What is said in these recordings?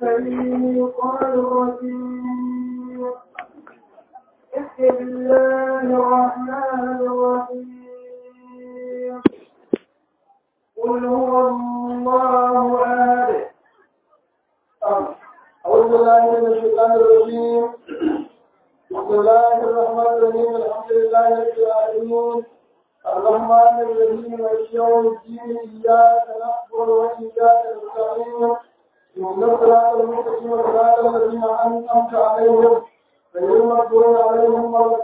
الشيطان الرجيم بسم الله الرحمن الرحيم قل هو الله أحد أعوذ بالله من الشيطان الرجيم بسم الله الرحمن الرحيم الحمد لله رب العالمين الرحمن الرحيم مالك يوم الدين إياك نعبد وإياك نستعين اهدنا الصراط المستقيم صراط الذين أنعمت عليهم غير المغضوب عليهم ولا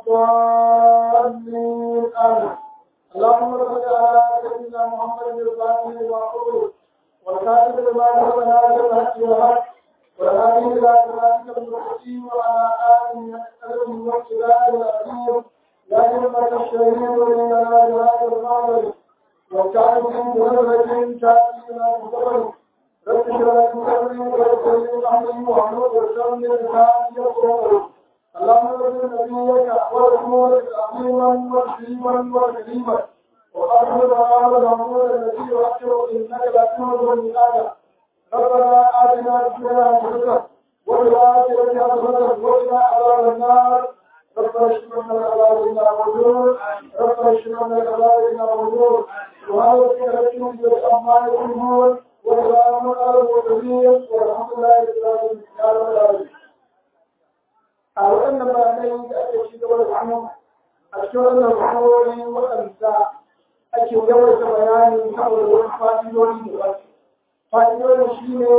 الضالين آمين اللهم صل على سيدنا محمد الفاتح لما أغلق والكاتب لما سبق ناصر الحق والحق والهادي إلى صراطك المستقيم وعلى آله وصحبه واقتداء العظيم يا همة الشهيد ولنا بهذا المعبد وكان من بنظرة تأتينا بصبر رب اشرح لي صدري ويسر لي أمري واحلل عقدة من لساني يفقهوا اللهم صل نبيك ورسولك عظيما وكريما وكريما وأرحم هذا الأمور الذي يؤثر إنك لا تمر الميعاد ربنا آتنا في الدنيا حسنة وفي الآخرة حسنة وقنا عذاب النار ربنا اشف عنا العذاب إنا موجود ربنا اشف عنا العذاب إنا موجود وهذا الذكر عما يقولون وسلام على المرسلين والحمد لله رب العالمين يا رب العالمين a waɗannan bayanai da ake ci gaba da samu a cikin wannan rukunoni waɗanda ake yawaita bayani saboda wasu fa'idodi da wasu fa'idodi shi ne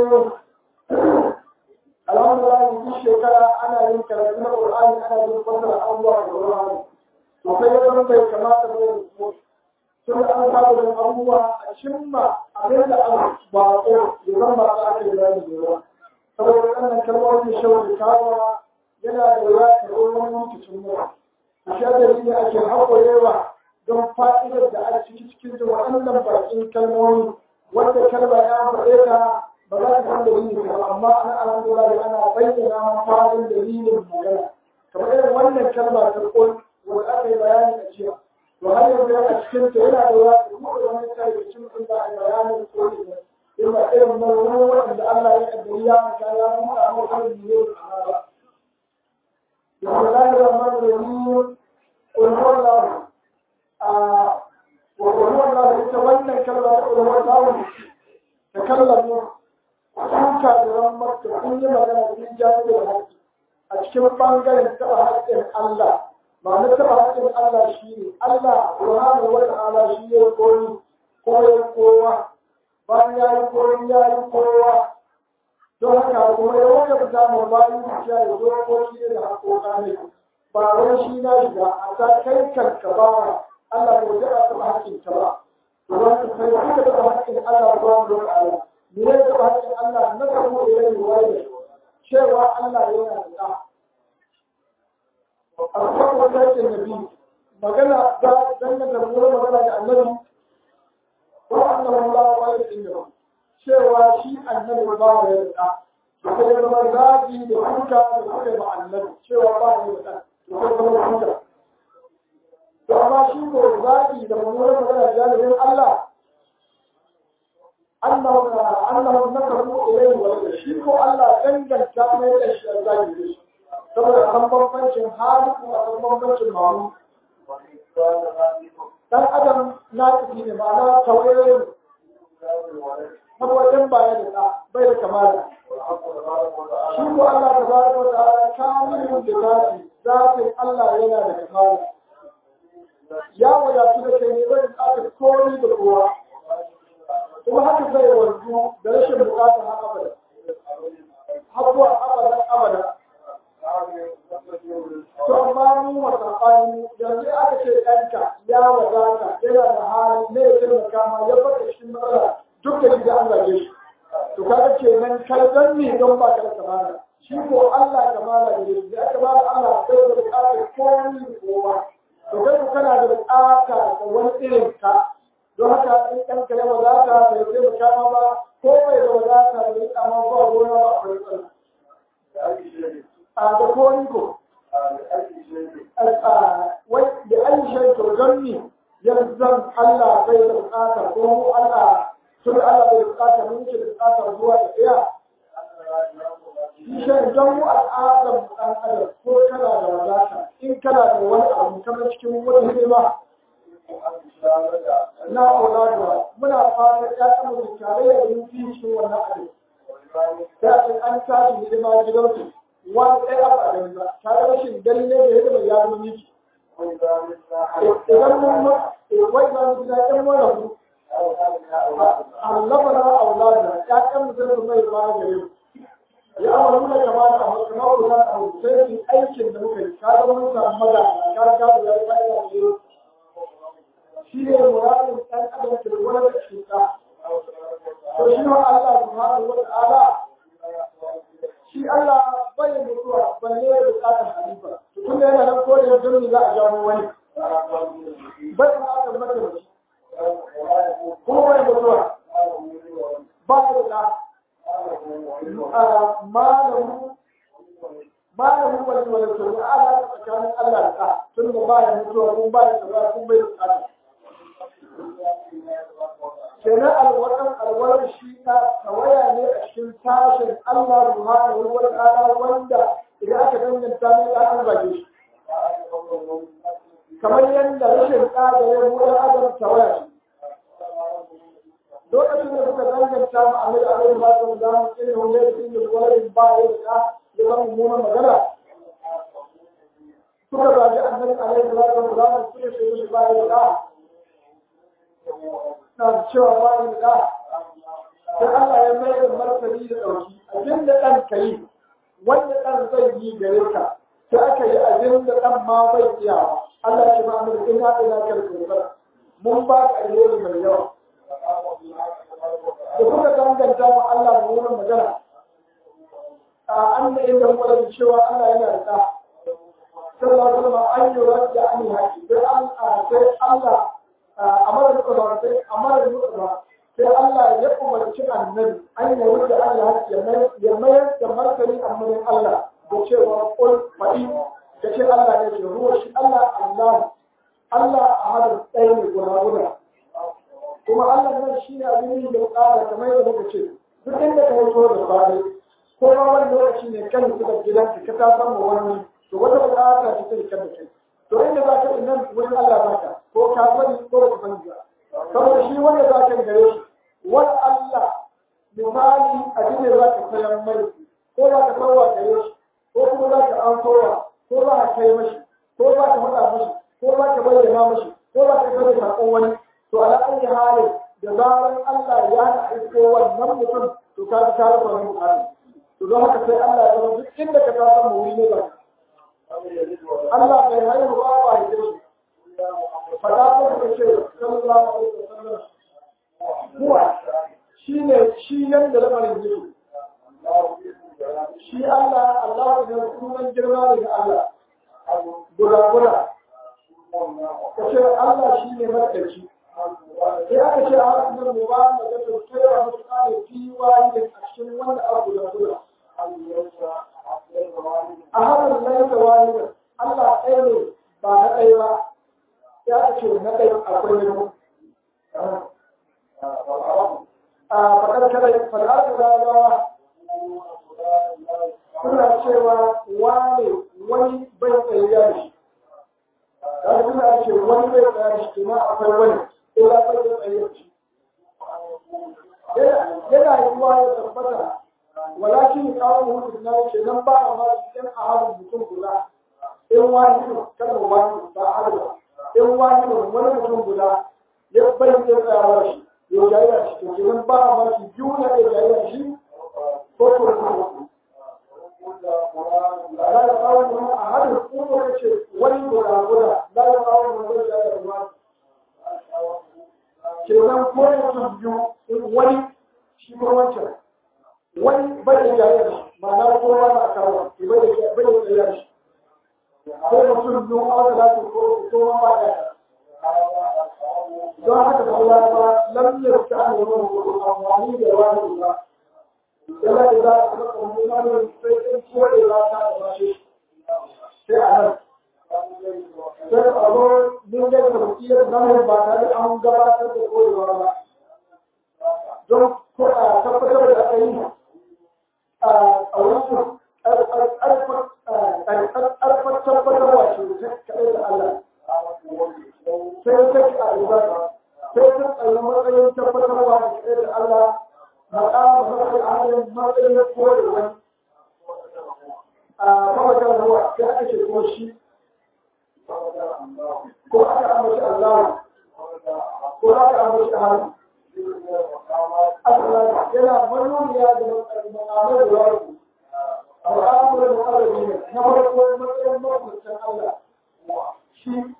alhamdulillah duk shekara ana yin karatu na ƙur'ani ana yin fasara abubuwa da ƙur'ani to sai ya zama bai kamata ba ya rubuta sun an saba da abubuwa a cimma abin da an ba ko ya zama ba za a kai bayani da yawa saboda wannan kalmomin shawar kawo yana da wuya ka zo wani lokacin mura a sha dalili ake haƙurewa don fa'idar da a ciki cikin da waɗannan bakin kalmomi wanda kalma ya faɗe ta ba za ka san dalilin ta amma ana alhamdulillah ana bayyana ma fadin dalilin magana kamar irin wannan kalma ta ƙul wanda aka yi bayani a jiya to har yanzu a cikin ta yana da wuya ka buɗe wani tarihicin sun ba a yi bayanin ƙul ne in ba irin nan waɗanda Allah ya ƙaddari ya maka ya buɗe a makarin ne a ba بسم الله الرحمن الرحيم قل هو الله وقل هو الله يتولى كلمة قل هو الله تكلموا suka da rammar da kun yi magana cikin jami'in haƙƙi a cikin ɓangaren taɓa haƙƙin Allah ba na taɓa haƙƙin Allah shi ne Allah subhanahu wa ta'ala shi ya koyi ko ya kowa bayan ya yi koyi ya yi kowa don haka kuma ya wata fita mai bayan zuciya ya zo ko shi ne da haƙoƙa ne ba wani shi na shiga a ta kai kanka ba Allah bai taɓa taɓa haƙƙin ta ba to wani sai suka taɓa haƙƙin Allah ba mu da Allah me ne taɓa haƙƙin Allah na samu da yayi wani cewa Allah yana da ɗa a kan wata haƙƙin nabi magana da dangane da magana da annabi ko annabi Allah wa ya cewa shi annabi ba ya da da kuma zama zagi da kuka da suka ba annabi cewa ba ya da da kuma zama kuka to amma shi ko zagi da mummunan magana jalibin Allah Allah Allah na karbu ilai wa shi ko Allah danganta mai da shi zagi da shi saboda kan bambancin hali ko kan bambancin mamu dan adam na tafi ne ma'ana tawaye saboda baya da ɗa bai da kamala shi ko Allah ta baraka wa ta'ala kamilun da zati zatin Allah yana da kamala ya wadatu da kai ne bai bukatar komai da kowa kuma haka zai wanzu da rashin bukatar haka abada hakuwa abada abada to amma mu masafani yanzu aka ce ɗanka ya wadata yana da hali ne ya taimaka ma ya baka cikin matsala duk da gida an zage shi to kaga kenan kai dan ne don ba ka da kamala shi ko Allah kamala ne ya kamala Allah sai da bukatar komai da kowa to kai ko kana da bukata da wani irin ka don haka in kan ka yawa zaka bai sai mu kama ba ko bai da wadata da yi amma ba gona ba akwai tsala a da koni ko wai da aisha to don ni yanzu Allah bai da bukata ko mu Allah sun Allah bai bukata mun ke bukata zuwa da ɗaya shi shan don mu al'adar ɗan adam ko kana da wadata in kana da wani abu kamar cikin wani hidima na auladuwa muna fata ya kama da tarayya da yin cikin wannan abin ya ce an tashi hidima gidansu wani ɗaya abu a gani ba tare rashin gani ne da hidima ya zama miki idan mun wai za mu gida ɗan mana ku allaba na aulada ya kan mutum mai ba gare mu ya amaru da kama da abu kamar ku za a sai su aikin da muka yi ka zama mun samu maza ka ga da ya fa'ida da shi ne muradin ɗan adam ke wani da cuta to shi ma Allah subhanahu wa ta'ala shi Allah bai mutuwa balle ya bukatar halifa to tun da yana nan ko da don za a jawo wani bai bukatar mataimaki kuma bai mutuwa ba ya da malamu malamu wani wani to ne ala tsakanin Allah da ka tun da ba ya mutuwa kun ba ya tsara kun bai bukatar kenan alwaran alwarar shi ta tawaya ne a cikin tashin Allah subhanahu wa ta'ala wanda idan aka danganta ne da an zage shi kamar yadda rashin tsada ya buɗe adam tawaya shi lokacin da suka danganta ma Amir Alayhi ba ta da mu irin wanda ya yi da wani ba ya da ya zama mummunan magana suka zage Annabi Alayhi ba ta da mu suka shi ba ya da na cewa ba ni da sai Allah ya mai da martani da ɗauki abin da ɗan ka yi wanda ɗan zai yi gare ka sai aka yi abin da ɗan ma bai iya Allah ya ce ma amir ina ina kalkar mun ba ka alheri mai yawa da kuka danganta wa Allah da wurin magana a an da inda kuma da cewa Allah yana da ɗa sallallahu alaihi wasallam an yi rajja an yi haƙi sai Allah amara muka ba sai amara muka ba sai Allah ya umarci annabi an yi wuce Allah ya mayar da martani annabin Allah da cewa qul fa'i da ce Allah ne ke ruwa shi Allah Allah Allah a hadin tsaye ne guda guda kuma Allah nan shi ne abin da ƙara kamar yadda muka ce duk inda ka hoto da fare ko ma wani lokaci ne kan su da gidanka ka ta samu wani to wata buƙata ce ta rikar da kai to inda za ka yi nan wurin Allah za ka ko ka sani ko ba ka sani ba saboda shi wanda za ka gare shi wani Allah misali abin da za ka sayan mai ko za ka sarwa gare shi ko kuma za ka an sowa ko za ka kai mashi ko za ka faɗa mashi ko za ka bayyana mashi ko za ka kai saƙon wani to ala ayi halin da zaran Allah ya na aiko wannan mutum to ka ji kare wannan bukatu to don haka sai Allah ya zama duk inda ka ta samu wuri ne ba Allah bai haihu ba ba ya shi fada ko ka ce sallallahu alaihi wasallam kuwa shine shi yanda lamarin yake shi Allah Allah da sunan girma ne ga Allah guda guda ka ce Allah shi ne madaci sai aka ce a hannun mu ba da ga to kai wa mutu kare fi wani da cikin wanda abu guda guda a hannun laifin wani da Allah ɗaya ne ba na ɗaya ba ya ce na ɗaya akwai ne a fakar kada fal'adu rawa suna cewa wane wani bai tsaye da shi kaga suna ce wani bai tsaye da shi kuma akwai wani illa bai da tsaye da shi yana yiwuwa ya tabbata walakin kawo mutum na ce nan ba a ma cikin a halin mutum guda in wani kada wani ba a halin in wani wani mutum guda ya bai da tsayawa shi ya jayya shi to kenan ba a ma shi juna ya jayya shi ko ko ko la ya kawo mun a hadin kuma ya ce wani guda guda la ya kawo mun wani da ya ruwa kenan ko mutum biyu wani shi ko wancan wani bai da jayya shi ma'ana ko wani a kawo bai da bai da jayya shi ko mutum biyu a wata za su ko ko ba ya don haka da Allah ba lam yarka an yi amfani da wani ba yana da za a maka mummunan sai in kore ba ta da bashi sai a nan sai a zo mun ga tafiyar nan ba tare an gabatar da korewa ba don ko a tabbatar da aka yi a wurin wannan ƙarfar tabbatarwa ce ta kaɗai da Allah sai ta ki a ibada sai ta tsaye matsayin tabbatarwa da kaɗai da Allah maƙama mafi ahalin matsayin koyarwa a mawajen ruwa sai aka ce ko shi ko aka amince Allah ko aka amince Allah Allah yana manuniya da ma'amar da wani al'amur da arabi ne na farko matsayin mafitan Allah shi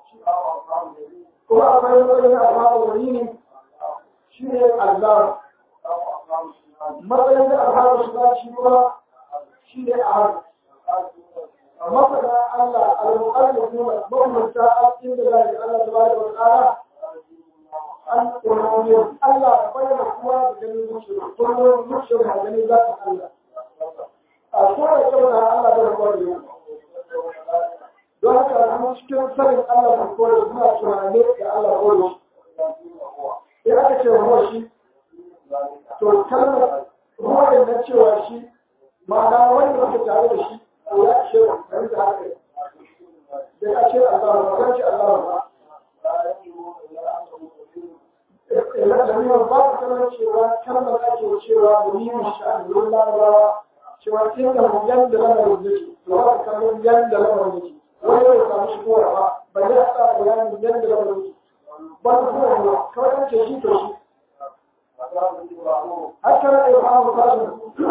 kuma akwai matsayin al'amur ne shi ne Allah matsayin da al'amur shi ba shi kuma shi ne a masana Allah al-mu'allif ne mafitan inda zai Allah tabaraka wa ta'ala an ƙwararriyar Allah bayyana kuma da ganin zuciya kullum zuciyar da ganin za ta Allah a kowane kyau na Allah da rabuwa da yau don haka kuma cikin sanin Allah da kowane suna tunane da Allah kowane shi ya aka ce ruwa shi to kalmar ruwa da na cewa shi ma'ana wanda muke tare da shi ya ce da da haka da ya ce Allah ba ce Allah ba lamirin babu kalmar cewa kalmar ake cewa domin sha'anin larabawa cewa kin da yanda lamarin yake to ba kalmar yanda lamarin yake wani bai samu shigowa ba ba ya sa bayanin yanda lamarin yake ba ta kuma ruwa kawai an ce shi to shi haka na ɗaya ba mu kasu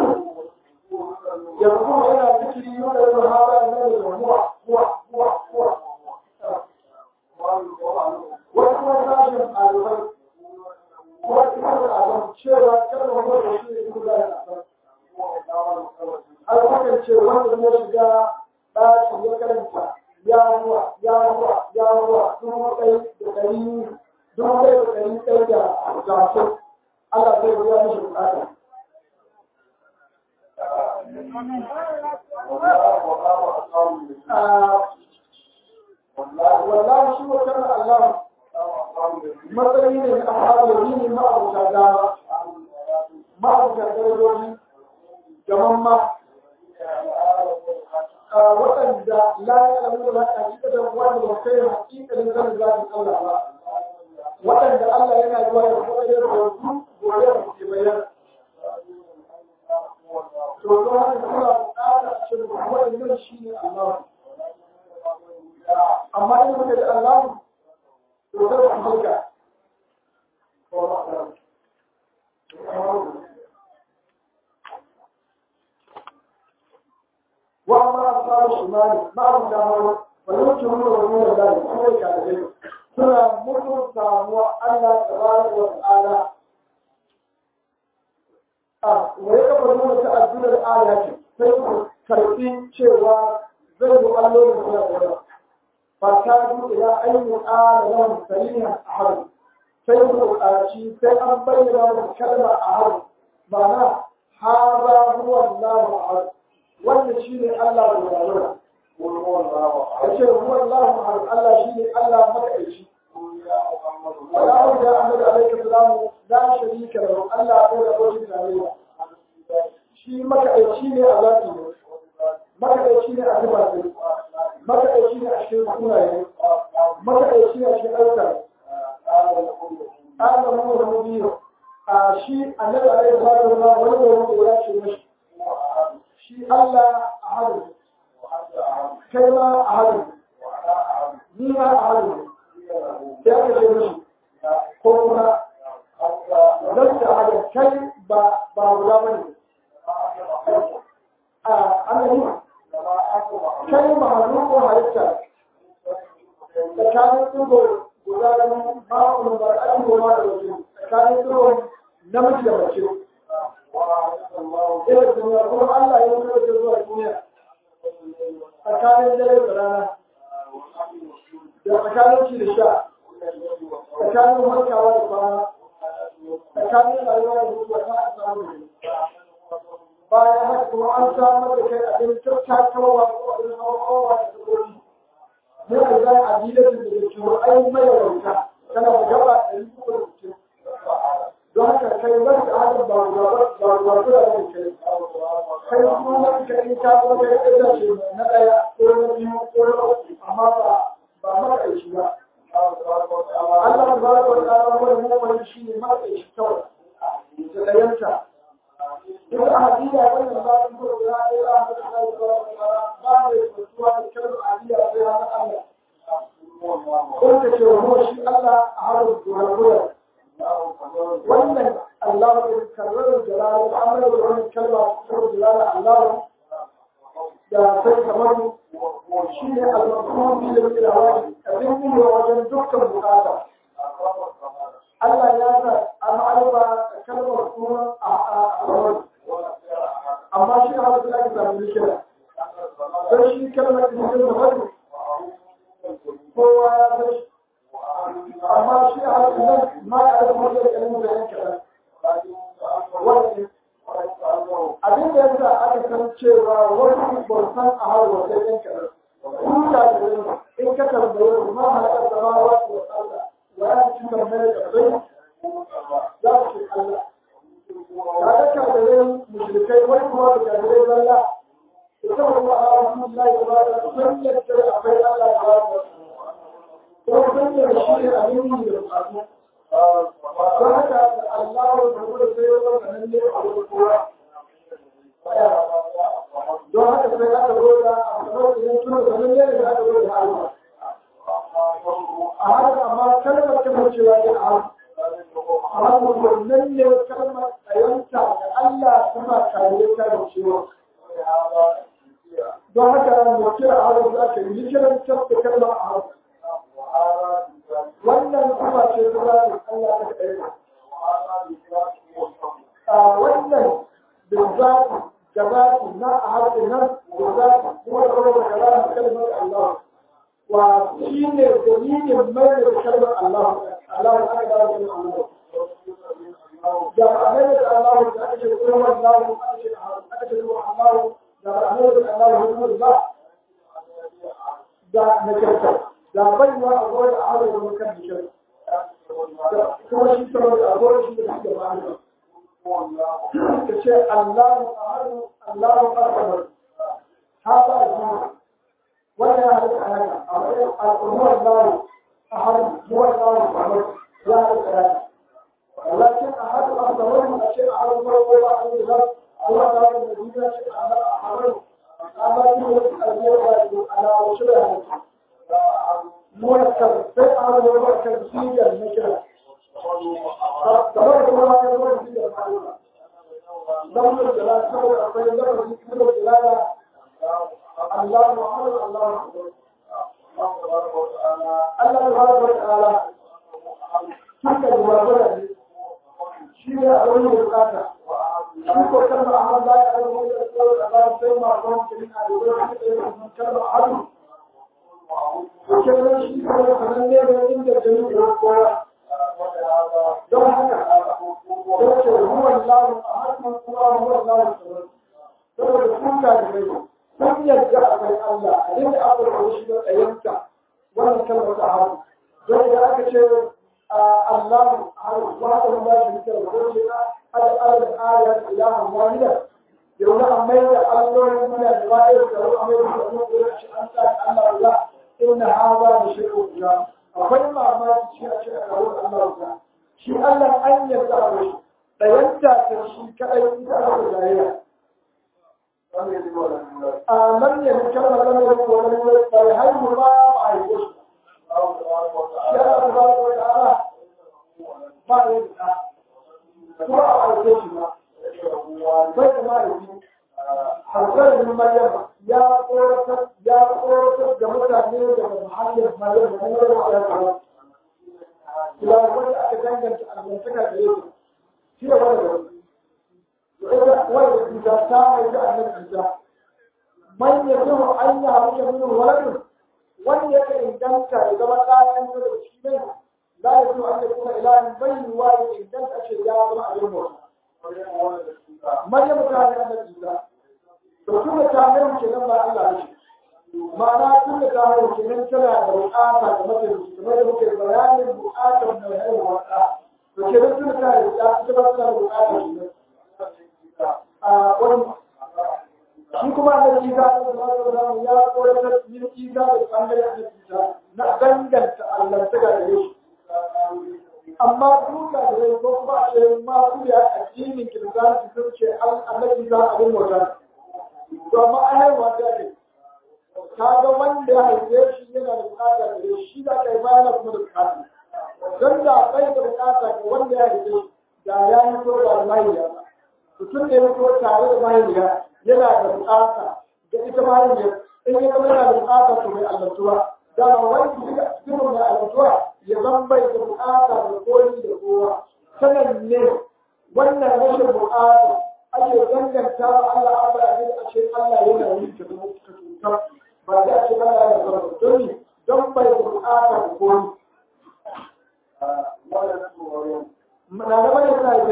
yanzu yana zikiri yau da yau haɗa na da huwa huwa huwa huwa wani kuma sashen ɗalibai wani kuma abin cewa kalmar wanda shi ne kuma da alfakan ce wanda ya shiga ɗaki ya karanta ya ruwa ya ruwa ya ruwa dubu ɗai da ɗari dubu ɗai da ɗari ɗai da hamsin Allah zai biya mishi bukata. Wallahi shi wa kana Allah matsayi ne na ahalar yini ma'abuta dama ma'abuta darajoji gaman ma waɗanda la ya alamu da a cikin da wani ba kai hakikalin zanen zafin Allah ba waɗanda Allah yana yi wa ya kuma yin rahoto gobe da ke bayan to don haka suna buƙatar a cikin waɗannan shi ne Allah amma in muka da Allah to zai ku hulka وأما أصحاب الشمال بعض الجمهور ويمكن من ذلك كل كافرين suna mutum samuwa Allah tabaraka wa ta'ala a wai ka fara nuna ta'addular ayati sai ku karbi cewa zai yi allolin suna da yawa fa ta du ila ayyu qala lahum salihan ahad sai ku buƙaci sai an bayyana da kalma ahad ma'ana hada huwa Allahu ahad wannan shine Allah da yawa yace huwa Allahu ahad Allah shine Allah makaici ولا أرجى أحمد عليه السلام لا شريك له ألا أقول أقول عليه shi makaɗaici ne a zafi ne makaɗaici ne a zubatai makaɗaici ne a cikin sunaye makaɗaici ne a cikin ayyuka Allah mu da mu biyu a shi annabi alaihi salatu wa wani da wani ya ce mashi shi Allah a hadu kai ma a hadu ni ma a hadu sai aka ce mashi ko kuma don da hada kai ba ba guda ba ne a annabi kai mahallu ko halitta tsakanin tsugo guda biyu ma'aunin ba a yi goma da wajen tsakanin tsugo namiji da mace ila duniya kuma Allah ya yi da zuwa duniya tsakanin dare da rana da tsakanin ci da sha tsakanin harkawa da kwana tsakanin rayuwa da mutuwa ta a samu bayan haka kuma an samar da kai abin tattakawa ko abin hawa da tsoron mun ka zai adilatin da ke ai mai rauta kana da gaba ɗari uku da sittin don haka kai wani da haka ba ba ba ba da kai kai kuma nan ka in ka zo kai da ce na daya ko na biyu ko na uku amma ba ba maka aiki ba Allah tabaraka wa ta'ala wani mu'min shi ne maka aiki kawai da dayanta duk a hadida wannan ba su ko da ya ra da Allah tabaraka wa ta'ala ba ne mutuwa da kalmar hadida sai ya Allah ko ta ce wa shi Allah a harin gura wannan Allah ya karrar jalal amma da wannan kalma ta jalal Allah da sai kamar shi ne al-mafhum bi al-ilawati abin yi wajen dukkan bukata Allah ya sa an alba kalmar kuma a a amma shi ne Allah ya samu kira don shi kalmar da ke da kowa ya san amma shi a nan ma ya da kuma da kalmar da yake abin da yasa aka san cewa wasu bautan a har wata yanka kun da da in ka tambaye su ma halakar da ma wasu wa Allah wa ya ci tambaye da bai za su Allah ka ga kafirai mushrikai wani kuma da kafirai zalla ita wa Allah ya ba da sun yadda akwai Allah ya ba da وكل شيء أمين بالقرآن وهذا الله يقول سيرا من اللي أقول don haka sai aka roda a kamar idan tuna zanen ne da aka roda Allah a haka amma kalmar kalmar cewa ne a amma wannan ne kalmar tsayanta da Allah kuma kare ta da cewa don haka mu kira a haka za ka yi kiran tabbata kalmar a haka wannan kuma ce ta zaɓi Allah ta ɗaya. A wannan da zaɓi da zaɓi na a harshen nan da zaɓi kuma da kuma da zaɓi kalmar Allah. Wa shi ne dalilin mai da kalmar Allah. Allah ya aka dawo da Allah. Da ma'amai da Allah da aka ce kuma Allah aka ce aka ce kuma Allah da ma'amai da Allah da ba da na kyautar. da baiwa a gwada a haɗa da makan bishir kuma shi sama da agwada shi da shi da ma'ana ka ce Allahu ahadu Allahu akbar haka a jima wanda ya haɗa a haka a matsayin al'ummar Allahu ahadu huwa Allahu akbar ya haɗa a haka lakin ahadu a samar a ce a haɗu farko ba a yi zai kuma ta wani da jina ce a haɗu amma shi ne a yi da alawo shi da haka مركب فئة ومركب سيجا النكرة تبارك الله يا رب سيجا دم الجلال سبب أقول دم سيجا الجلال الله محمد الله الله تبارك وتعالى تلك المرابطة شيء أقول بكاتا شيء كلمة أحمد لا يعلم يقول الله سيما قوم كلمة أقول كلمة أحد kenan shi kuma sanan ne da inda jini da kowa don haka don ce ruwan lamu a harkar kuma ruwan lamu sauran saboda sun ka da mai sun yadda akwai Allah a inda aka rubuta shi da tsayanta wannan kalmar ta haru don idan aka ce Allah haru wa ta ba shi da ko ce ada ada ayat ilahan wahida yau na amma da allolin muna da wa'ir da amma da mu da shi an sa Allah Allah inna hadha la shay'un ujab akwai mamaki shi a cikin alƙawarin Allah ta shi Allah an yarda da shi dayanta ta shi kadai ita aka jayya a nan ne mun kalmar nan ne ko nan ne bai haihu ba a yi shi ya da ba ko da ba ne da kuma a aike shi ba bai da mahaifi Hazar bin Maryam ya tsoratar ya tsoratar da mutane daga muhallin Maryam da Maryam ya kawo. Ya wanda aka danganta almantaka da yake. Shi ne wanda da ita wanda Isa ta haifi annabi Isa. Man ya zuwa an yi haruka min waladin wanda yake inganta ya zama ɗayan da shi ne la ya zuwa an yi kuma ilahin bayyuwa ya inganta ce ya zama abin bauta. Maryam ta haifi annabi Isa. to tun da ta haihu kenan ba Allah ne ma'ana tun da ta haihu kenan tana da buƙata da mace kamar da muke bayanin buƙatar mai haihuwa ɗa to ke da tun ta yi ya ita ba ta da bukata shi a wani shi kuma da isa da zama ya koyar yin isa da bangare a isa na danganta allantaka da shi amma duka da rai ko kuma ce ma su da addinin kiristanci sun ce annabi za a bin wata to amma an haihuwa ta ne kaga wanda ya haife shi yana da bukata da rai shi da kai bayana kuma da bukata don da bai da bukata ga wanda ya haife shi da ya yi so da mahaifiya mutum da ya fito tare da mahaifiya yana da bukata ga ita mahaifiya in ya zama yana da bukata to mai allantuwa dama wani cikin mai allantuwa ya zan bai da bukata da koyi da kowa sanan ne wannan rashin bukata ake danganta wa Allah abu da a ce Allah yana yi ta zama ka cutar ba da ake Allah yana zama don ne don bai da bukata da koyi. Na da bane sa ya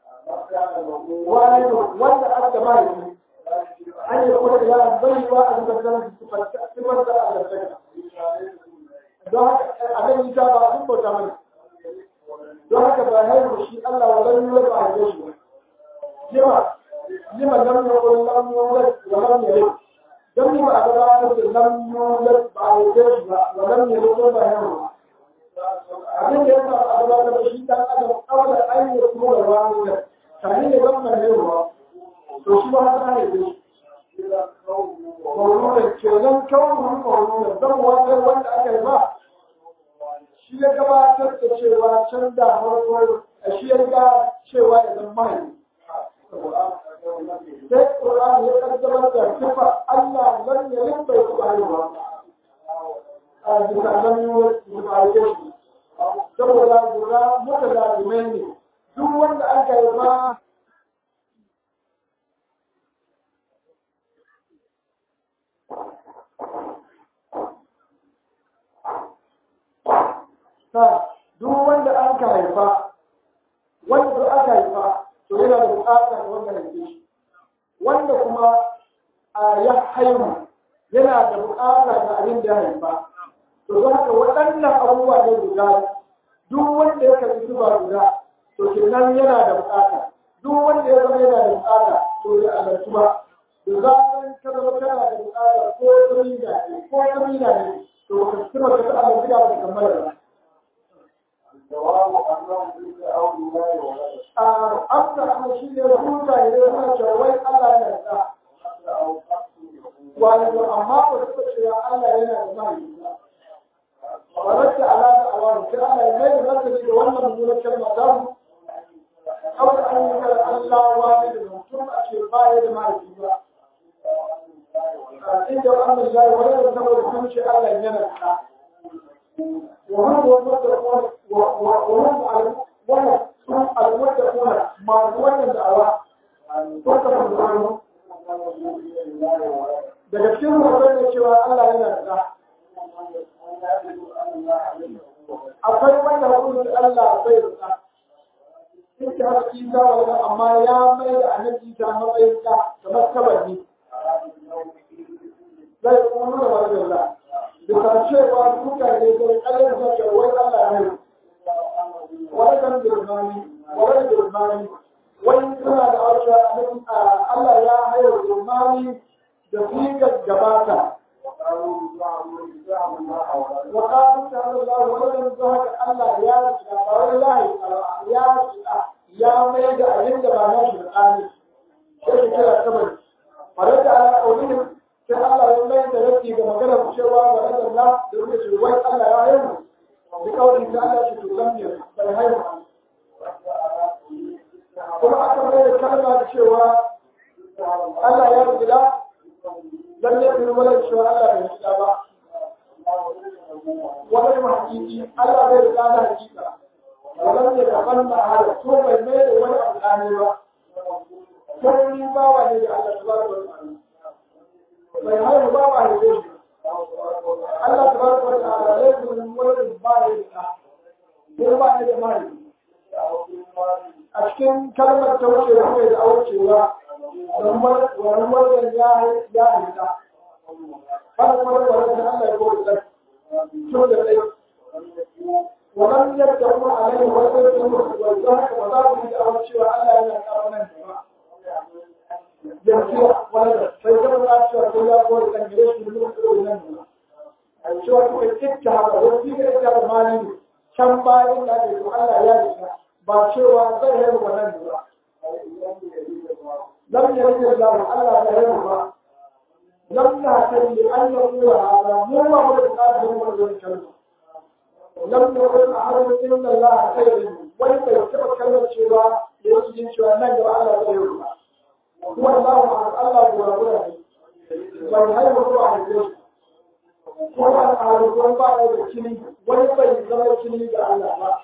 wani wanda aka mahaifi an yi kuma da yaran bai wa a zubar da sifar da Allah ta don haka abin ita ba sun bauta mai don haka ba haihu shi Allah wa zan yi ba a shi ba lima lima lam yakun lam yulad wa lam yalid dan ni ba a gabatar da lam yulad ba a yi shi ba wa lam yalid ba haihu abin da yasa a gabatar da shi dan adam kawai an yi kuma da wani da tare da zan mai haihuwa to shi ba haka ne da shi Mauludan kenan kawai mauludan zan wata wanda aka yi ba shi ya gabatar da cewa can da farko a shi ya ga cewa ya zama mai sai Qur'an ya kaddamar da sifa Allah lan ya limba ya tsari ba a bisa nan yi ba ya shi saboda guda muka da ne duk wanda aka yi ba duk wanda an ka haifa wanda duk aka haifa to yana da bukata da wanda haife shi wanda kuma a ya haihu yana da bukata da abin da ya haifa to don haka waɗannan abubuwa ne guda duk wanda ya karɓi zuba guda to kenan yana da bukata duk wanda ya zama yana da bukata to ya alartu ba da zaran ka zama kana da bukata ko kamina ne ko kamina ne to ka tsima ka ta alartu ba ka kammala ba الجواب أنهم تلك أولياء ولد amsa amma shi ne huta ne da suna cewa wai Allah yana da حتى أو قتل يقول wato amma ba su cewa Allah yana da mahaifi ba wadda ala da awani sai Allah ya mai da martani da wannan mummunar kalma ta mu kawai an yi kar Allah wani da mutum a ce ba ya da mahaifi ba inda wannan zai wani da saboda sun ce Allah yana da وهم المتقون وهم وهم المتقون ما دون الدعوة تركب الظلم daga cikin rubutar da cewa Allah yana da akwai wanda hukunci Allah bai da duk da haka Isa wani amma ya mai da annabi Isa matsayin ka kamar kabari zai kuma da wani Allah bisa cewa mutane da ƙaryar da ke wai Allah ne wani kan birmani wani birmani wani suna da harshe Allah ya hayar birmani da fiƙar gabata وقالوا تعالى الله ولم ذهب الله يا رجل الله يا رجل يا ميد أجند ما نشر الآن شيء كذا كبر فرد على قولهم sai Allah ya mai da rafi ga maganar cewa wa rada Allah da ruke shi wai Allah ya haihu da kawai da Allah shi to zan ne bai haihu kuma aka mai da kalma da cewa Allah ya rubuta lalle ne wala cewa Allah bai rubuta ba wani mahakiki Allah bai rubuta da hakika wannan ne kaman ma hada to bai mai da wani abu ba ko ni ba wa ne da Allah subhanahu wa ta'ala bai haihu ba ba haife shi Allah ta baraka wa ta'ala ya yi wani ba ya da ko ba ya da mai a cikin kalmar ta wuce da mai da aucewa wani wannan ya ya haifa ba kuma da wani da Allah ya koyi da to da dai wannan yadda kuma a nan wasu da kuma wanzu haka ba za ku yi da cewa Allah yana kawo nan gaba yanzu wani da sai zama za cewa ko ya kore kan gare shi da kuma nan gaba a cewa kuka kitta haka wasu ga ita da mali can bayan da ake to Allah ya yi ba cewa zai yi ba nan gaba lam yajid Allah Allah ya yi ba lam nahtadi an yaqula hada mu ma mu da kafin mu da kalma lam yakun ahadun illa Allah khairun wani bai taba kallon cewa da yake jin cewa nan gaba Allah zai yi ba kuma Allah ma Allah gura gura ne bai haihu ko a haife shi ko an ahadu ko ba ya da kini wani bai zama kini ga Allah ba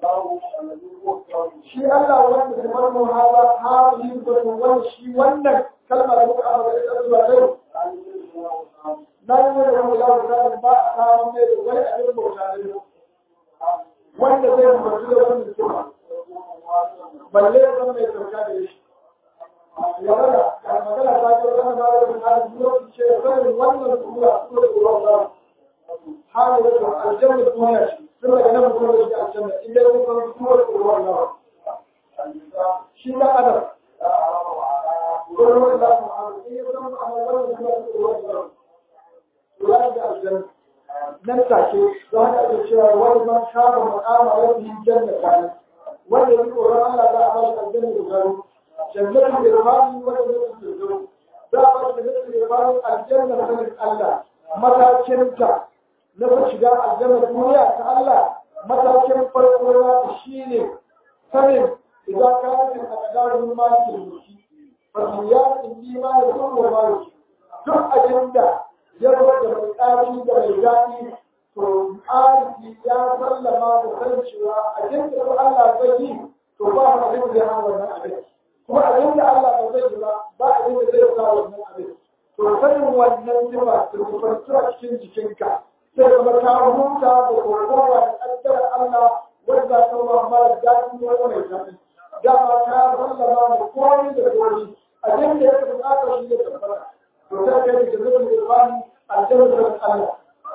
shi Allah wanda kamar mu hawa ha yi gurin wani shi wannan kalmar da muka amma da ita zuwa yau na yi wani wani yawon zaɓin ba a samun mai da wani abin bauta ne wanda zai mutu da wani mutum balle ya zama mai sauka da shi ya rada ga magana ta ce wani ba da wani hali lokaci ce sanin wannan tura tura tura ba hali da aljanna duniya ce sun daga nan mutum da shi aljanna in dai mun san tura tura ba shi da adam wurin da mu amma in ya zama amma wannan tura tura ba tura da aljanna nan take za ka ga cewa wani man kama makama wani janna ne wanda ya tsoron Allah za a ba shi aljanna da garo jannatin irfani wanda zai su zo za a ba shi jannatin irfani aljanna sanin Allah matakinta na ku shiga aljanna duniya ta Allah matakin farko na ta shine sanin idan ka yi a kadarin maki mushi fasiya in yi ma da kuma ma duk abin da ya zo da mai tsari da mai daɗi to arziki ya sallama da san cewa abin da Allah zai yi to ba mu abin da ya hana wannan abin kuma abin da Allah ba zai yi ba ba abin da zai sa wannan abin to sanin wannan sifa da kufantuwa cikin jikinka sai kuma ka huta da kokowa da ƙaddar Allah wanda ta wa mara daɗi wani mai daɗi dama ka sallama da komai da komai abin da ya kamata shi da tabbata to sai kai da zubin irfani aljanna da Allah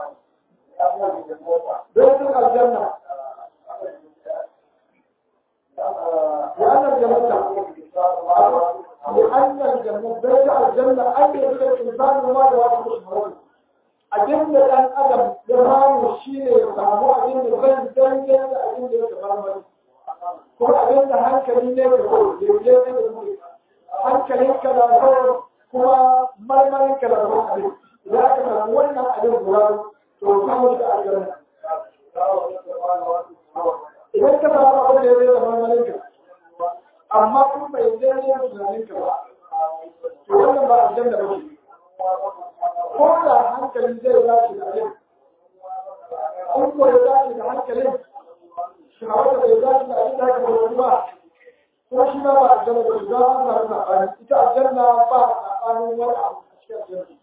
بيت الجنة لأن الجنة لأن الجنة بيت الجنة أن يجد الإنسان وما يواجه شهوته أجند أن أدم يرام الشيء يفهمه أجند غير ذلك أجند يتفهمه ko abin da hankali ne da ko daidai ne da mu hankalin ka da ko kuma marmarin ka da ko abin idan aka samu wannan abin guda to kuma da aljanna idan ka samu abin da ya zai zama malinka amma kuma bai zai ne tunanin ka ba to wannan ba aljanna ba ce ko da hankali zai dace da abin in ko ya dace da hankalin shawara bai dace da abin da aka bauta ba ko shi ma ba aljanna ba ce za a samu saɓani ita aljanna ba saɓanin wani abu a cikin aljanna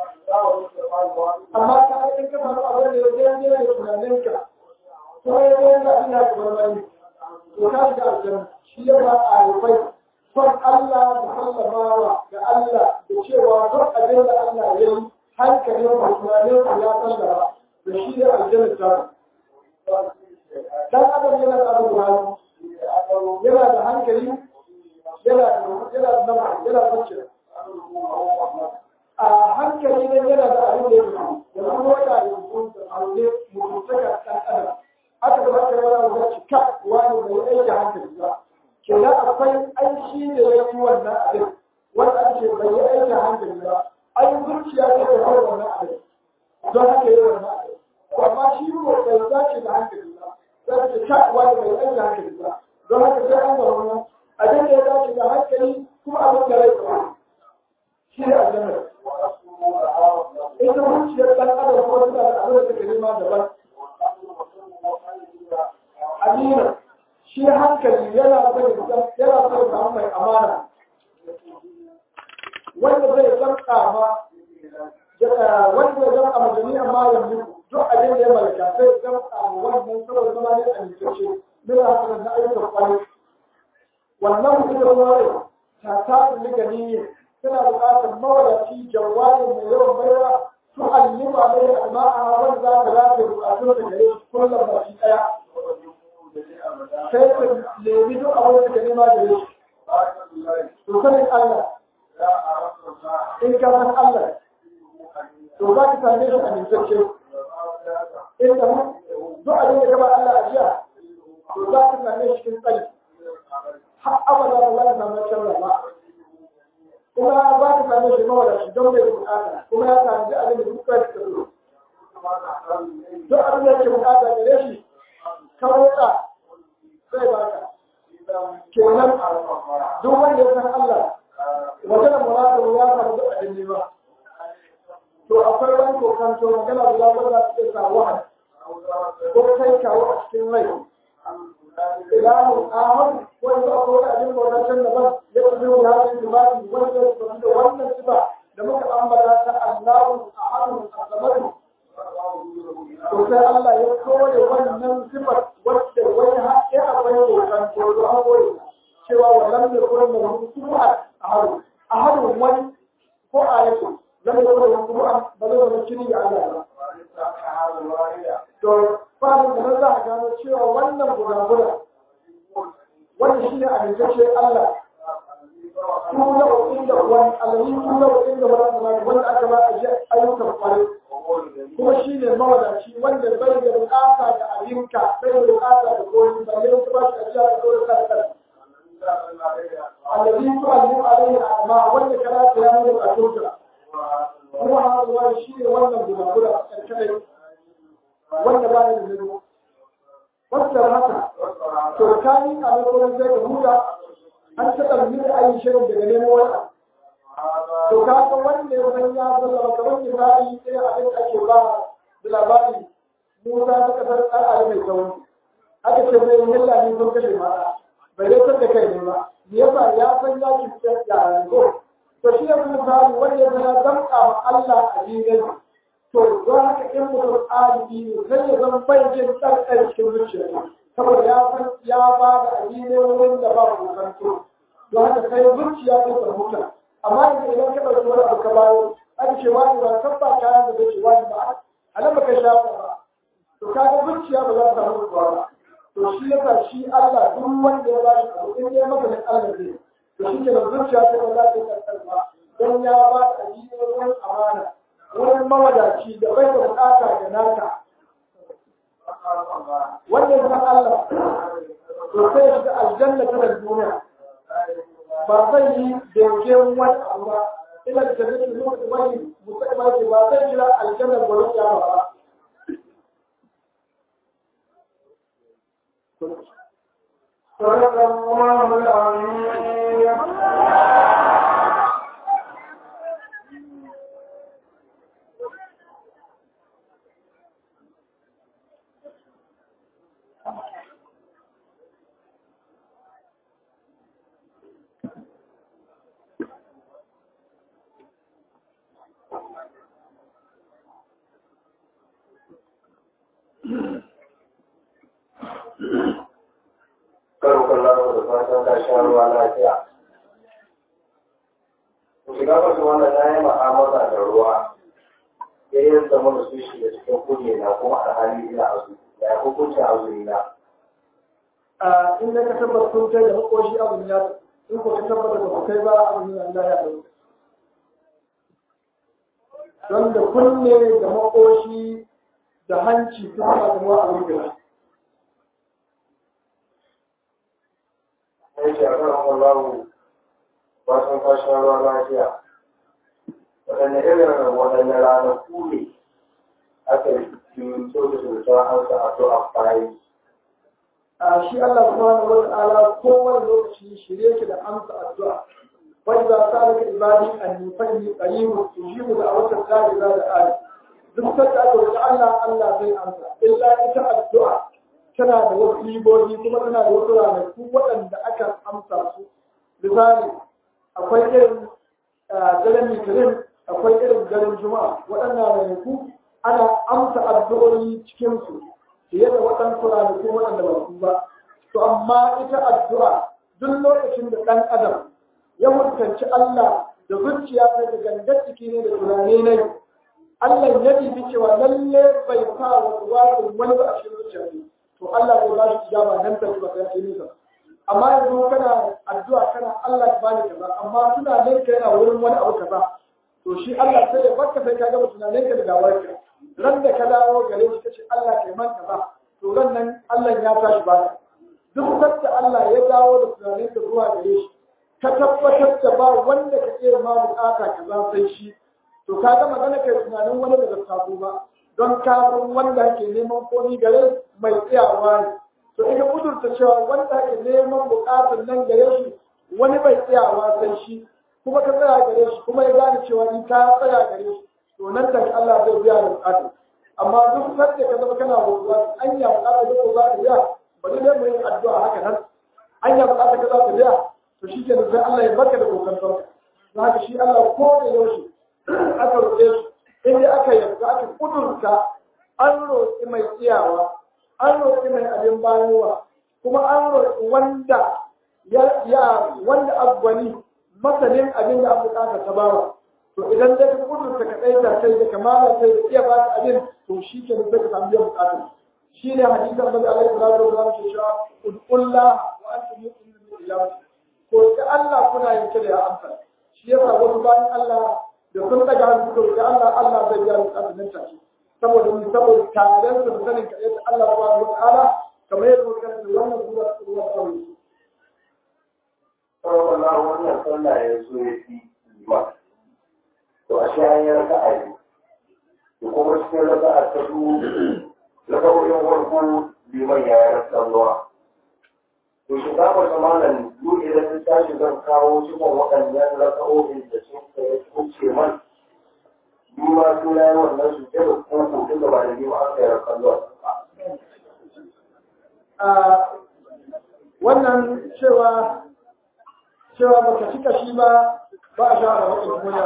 amma ka aikin ka samu abin da ya zai ne da tunaninka ko ya zai da abin da kamar mai to ka shiga aljanna shi ya ba a rufai son Allah da sallamawa ga Allah da cewa duk abin da Allah ya yi hankalin da tunanin ka ya sallama da shi ne aljanna ta dan adam yana da abu yana da hankali yana da yana da nama yana da zuciya a hankali ne yana da abin da ya fi da kuma wata yanzu da aure mutuntaka ɗan adam aka da haka yana da cika wani bai aiki hankali ba kenan akwai aishi da ya fi wannan abin wanda ake bai yi aiki hankali ba ai zuciya ce da kai wannan abin don haka yi wannan abin amma shi ko bai dace da hankali ba sai ce ka wani bai aiki hankali ba don haka sai an gaba wannan abin da ya dace da hankali kuma abin da rai ba shi ne aljanna ita zuciyar ɗan adam ko tana da abin da take nema daban amina shi hankali yana son yana son samu mai amana wanda zai zanka ma wanda zai zanka ma jami'an malam ne duk abin da ya malaka sai zanka ma wannan saboda zama ne a nitace mina hakan na ayyukan kwarai wannan ita kuma rai ta tafi ligani suna buƙatar mawadaci jawari mai yawan baiwa su allima mai alma'a wanda za ka lafiya buƙatun da gare shi kullum ba shi ɗaya bi duk abin da suka nema da shi to sanin Allah in ka san Allah to za ka same shi amintacce in da duk abin da ka ba Allah a jiya to za ka same shi cikin tsari har abada ba za ka samu sharra ba kuma za ka same shi mawadaci don bai da bukata kuma ya sami abin da duk kai ka so duk abin da yake bukata gare shi kawai ka zai baka kenan duk wanda ya san Allah wajen muradu ya samu duk abin ne ba to akwai wani kokanto magana da labar da suke sa wahan ko kai kawo a cikin rai ilahu ahad wanda akwai wani abin bautaccen daban ya fi yau ya fi jima'i wanda ya fi da wannan sifa da muka ambata ta Allahu ahadun asamadu to sai Allah ya kore wannan sifar wacce wani haƙƙi akwai kokanto to an kore cewa wannan da kuma da hukumar ahadu ahadun wani ko ayatu lam yakun hukumar ba zai zama kiri ga Allah ba to fadin da za a gano cewa wannan guda-guda wanda shi ne amintacce Allah tuna wa inda wani alayi tuna wa inda wani zamani wanda aka ba a jiya ayyukan kwarai kuma shi ne mawadaci wanda bai da bukata da abinka bai da bukata da koyi ba ne ka ba shi ajiya da koyi kanka alayi tu'allim alayhi amma wanda kana ta yana da bukatun kuma haɗuwa shi ne wannan guda-guda kadai wanda ba da zuru wanda haka to kai a lokacin sai ka huta an ta ɗalmi da ayi shirin daga nemo wani to ka ga wanda ya san ya zalla kamar misali sai abin da ake ba da labari Musa ta kasar al'adu mai sauri aka ce mai hilla ne sun kashe mata bai dai da kai ne ba me yasa ya san ya ki ya ko to shi ne misali wanda ya san ya damƙa ma Allah a dinin to don haka in mutum alibi ne sai ya zama bai jin tsarkar cikin zuciya saboda ya san ya ba da addini wurin da ba kokanto don haka sai zuciya ta fahimta amma yanzu idan ka ɗauki wani abu ka bayo aka ce wani ba kan ba kayan da zai wani ba a nan baka sha ba to kaga zuciya ba za ta samu ruwa ba to shi yasa shi Allah duk wanda ya ba shi abu in ya maka da Allah zai to shi ke da zuciya ta ba za ta yi karkar ba don ya ba da addini wurin amana wurin mawadaci da bai da bukata da naka wanda ya san Allah to sai ya shiga aljanna ta duniya ba zai yi dauke wani abu ba ina da tafi da zuwa wani musamman ce ba zai jira aljanna gwani ya ba صدق الله العظيم karo kallon da fatan ka sha ruwa lafiya. Ku shiga wasu wannan na yi ma'amala da ruwa, ya yi zama da su shiga cikin kuje na kuma a hali ina azu, ya yi hukuncin azumi na. a in da ka tabbata sun kai da makoshi abin ya in ko ka tabbata ba ku kai ba abin ya Allah ya dauka don da kunne da makoshi da hanci sun ba da mawa abin gida Ya ce a kan wallahu fatan ka sha ruwa lafiya. Waɗanne irin waɗanne ranaku ne aka yi so da su ta hansa a to a fayi. a shi Allah subhanahu wa ta'ala kowane lokaci shirye ki da amsa addu'a fa idza salaka ibadi anni fa inni qaribun ujibu da'wata da'i za da ali duk sanda aka roki Allah Allah zai amsa illa ita addu'a tana da wasu libobi kuma tana da wasu ranaku waɗanda aka amsa su misali akwai irin daren litinin akwai irin daren juma'a waɗannan ranaku ana amsa addu'o'i cikin su fiye da waɗansu ranaku waɗanda ba su ba. To amma ita addu'a duk lokacin da ɗan adam ya mutunci Allah da zuciya ta da gangar jiki ne da tunani ne. Allah ya bibi cewa lalle bai sa wasu wasu wani ba a cikin zuciya ne. To Allah zai ba shi ijaba nan ta ba sai ke nisa. amma yanzu kana addu'a kana Allah ya bani kaza amma tunanin ka yana wurin wani abu kaza to shi Allah sai ya barka sai ka gama tunanin ka da dawarka ran da ka dawo gare shi kace Allah kai man kaza to ran nan Allah ya tashi baka duk sanda Allah ya dawo da tunanin ka zuwa gare shi ka tabbatar da ba wanda ka iya ma bukata kaza sai shi to ka ga magana kai tunanin wani da sabo ba don ka san wanda ke neman komi gare mai tsayawa ne to ina kudurta cewa wanda ke neman bukatun nan gare shi wani bai tsayawa sai shi kuma ka tsaya gare shi kuma ya gane cewa in ka tsaya gare shi to nan da Allah zai biya da bukatun amma duk sanda ka zama kana wuzuwa an ya bukata da ko za ka biya bari dai mu yi addu'a haka nan an ya bukata ka za ka biya to shi ke sai Allah ya barka da kokantar za ka shi Allah ko da yaushe aka roƙe shi in dai aka yarda aka kudurta an roƙi mai tsiyawa an roƙi mai abin bayowa kuma an roƙi wanda ya wanda abwani masanin abin da aka bukata ta bawa to idan dai ka kudurta ka ɗaita kai da kamala kai da iya ba ka abin to shi ke da ka samu biyan bukata shi ne hadisan Annabi alaihi salatu wa sallam ke cewa ud'ullah wa antum mu'minun billahi ko ta Allah kuna yin da ya amsa shi yasa wasu bayan Allah da sun daga hannu suka roƙi Allah Allah zai biya bukatun nan take saboda mu saboda taren su da sanin kaɗai ta Allah subhanahu wa ta'ala kamar yadda muka kasance wannan sura sura kawai Allah wannan sallah ya zo ya fi liman to a shi an yi raka a yi da kuma cikin raka a ta su raka'o'in farko liman ya yi rasa ruwa to shi za mu zamanin duk idan ta tashi zan kawo cikin waɗannan raka'o'in da sun kai kuce man ni ma suna yi wannan su ke da koko tun da ba da ni ma an kai rasa ruwa wannan cewa cewa baka cika shi ba ba a shawara wa kuma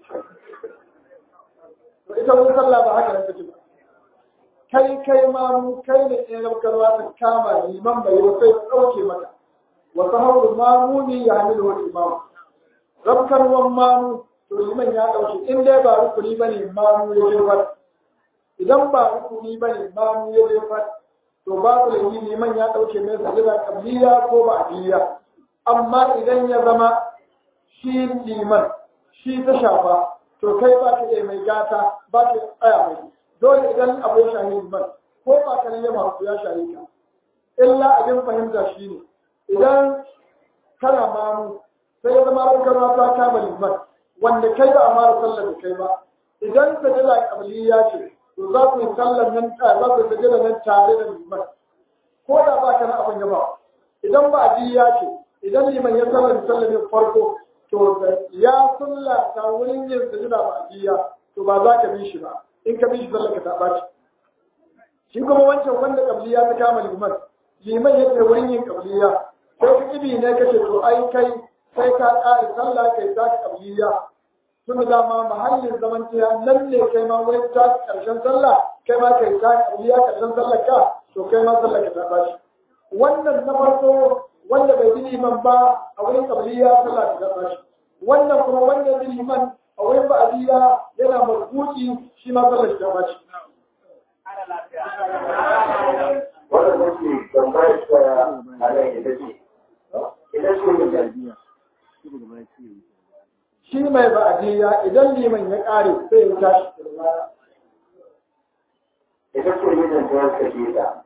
to ita mun sallah ba haka nan take ba kai kai ma mu kai ne in rabkarwa ta kama liman bai yi sai dauke maka wa sahabu mamuni ya hamilu wal imam rabkarwan mamu to liman ya dauke in dai ba rukuni bane mamu ya jefar idan ba rukuni bane mamu ya jefar to babu laifi liman ya dauke mai sajida kabliya ko ba adiya amma idan ya zama shi liman shi ta shafa to kai ba ka iya mai gata ba ka tsaya mai dole idan abu ya shahi liman ko ba ka ne masu ya shahi ka illa abin fahimta shi ne idan kana mamu sai ya zama rankarwa ta kama liman wanda kai ba a mara sallar da kai ba idan sajida kabliya ce to za ku yi sallar nan za ku yi sajida nan tare da liman ko da ba ka na abin gaba idan ba adiya ce idan liman ya sallar sallamin farko to ya sulla ta wurin yin sajida ba adiya to ba za ka bi shi ba in ka bi shi sallar ka ta ɓaci shi kuma wancan wanda kabliya ta kama liman liman ya ce wurin yin kabliya sai ka ibi ne kace to ai kai sai ka ƙare sallah kai ta kabliya tun da dama mahallin zaman tiya nan ne kai ma wai ta karshen sallah kai ma kai ta kabliya karshen sallar ka to kai ma sallar ka ta ɓaci wannan na farko wanda bai bi liman ba a wurin kabliya sallah ta ɓaci wannan kuma wanda ya bi liman a wurin ba'adiyya yana marbuki shi ma sallar ta ɓaci wannan nake tambayar ta a nan ita ce ita ce mutum shi mai ba'adiyya idan liman ya ƙare sai ya tashi ita ce mijin ta yanka ke ta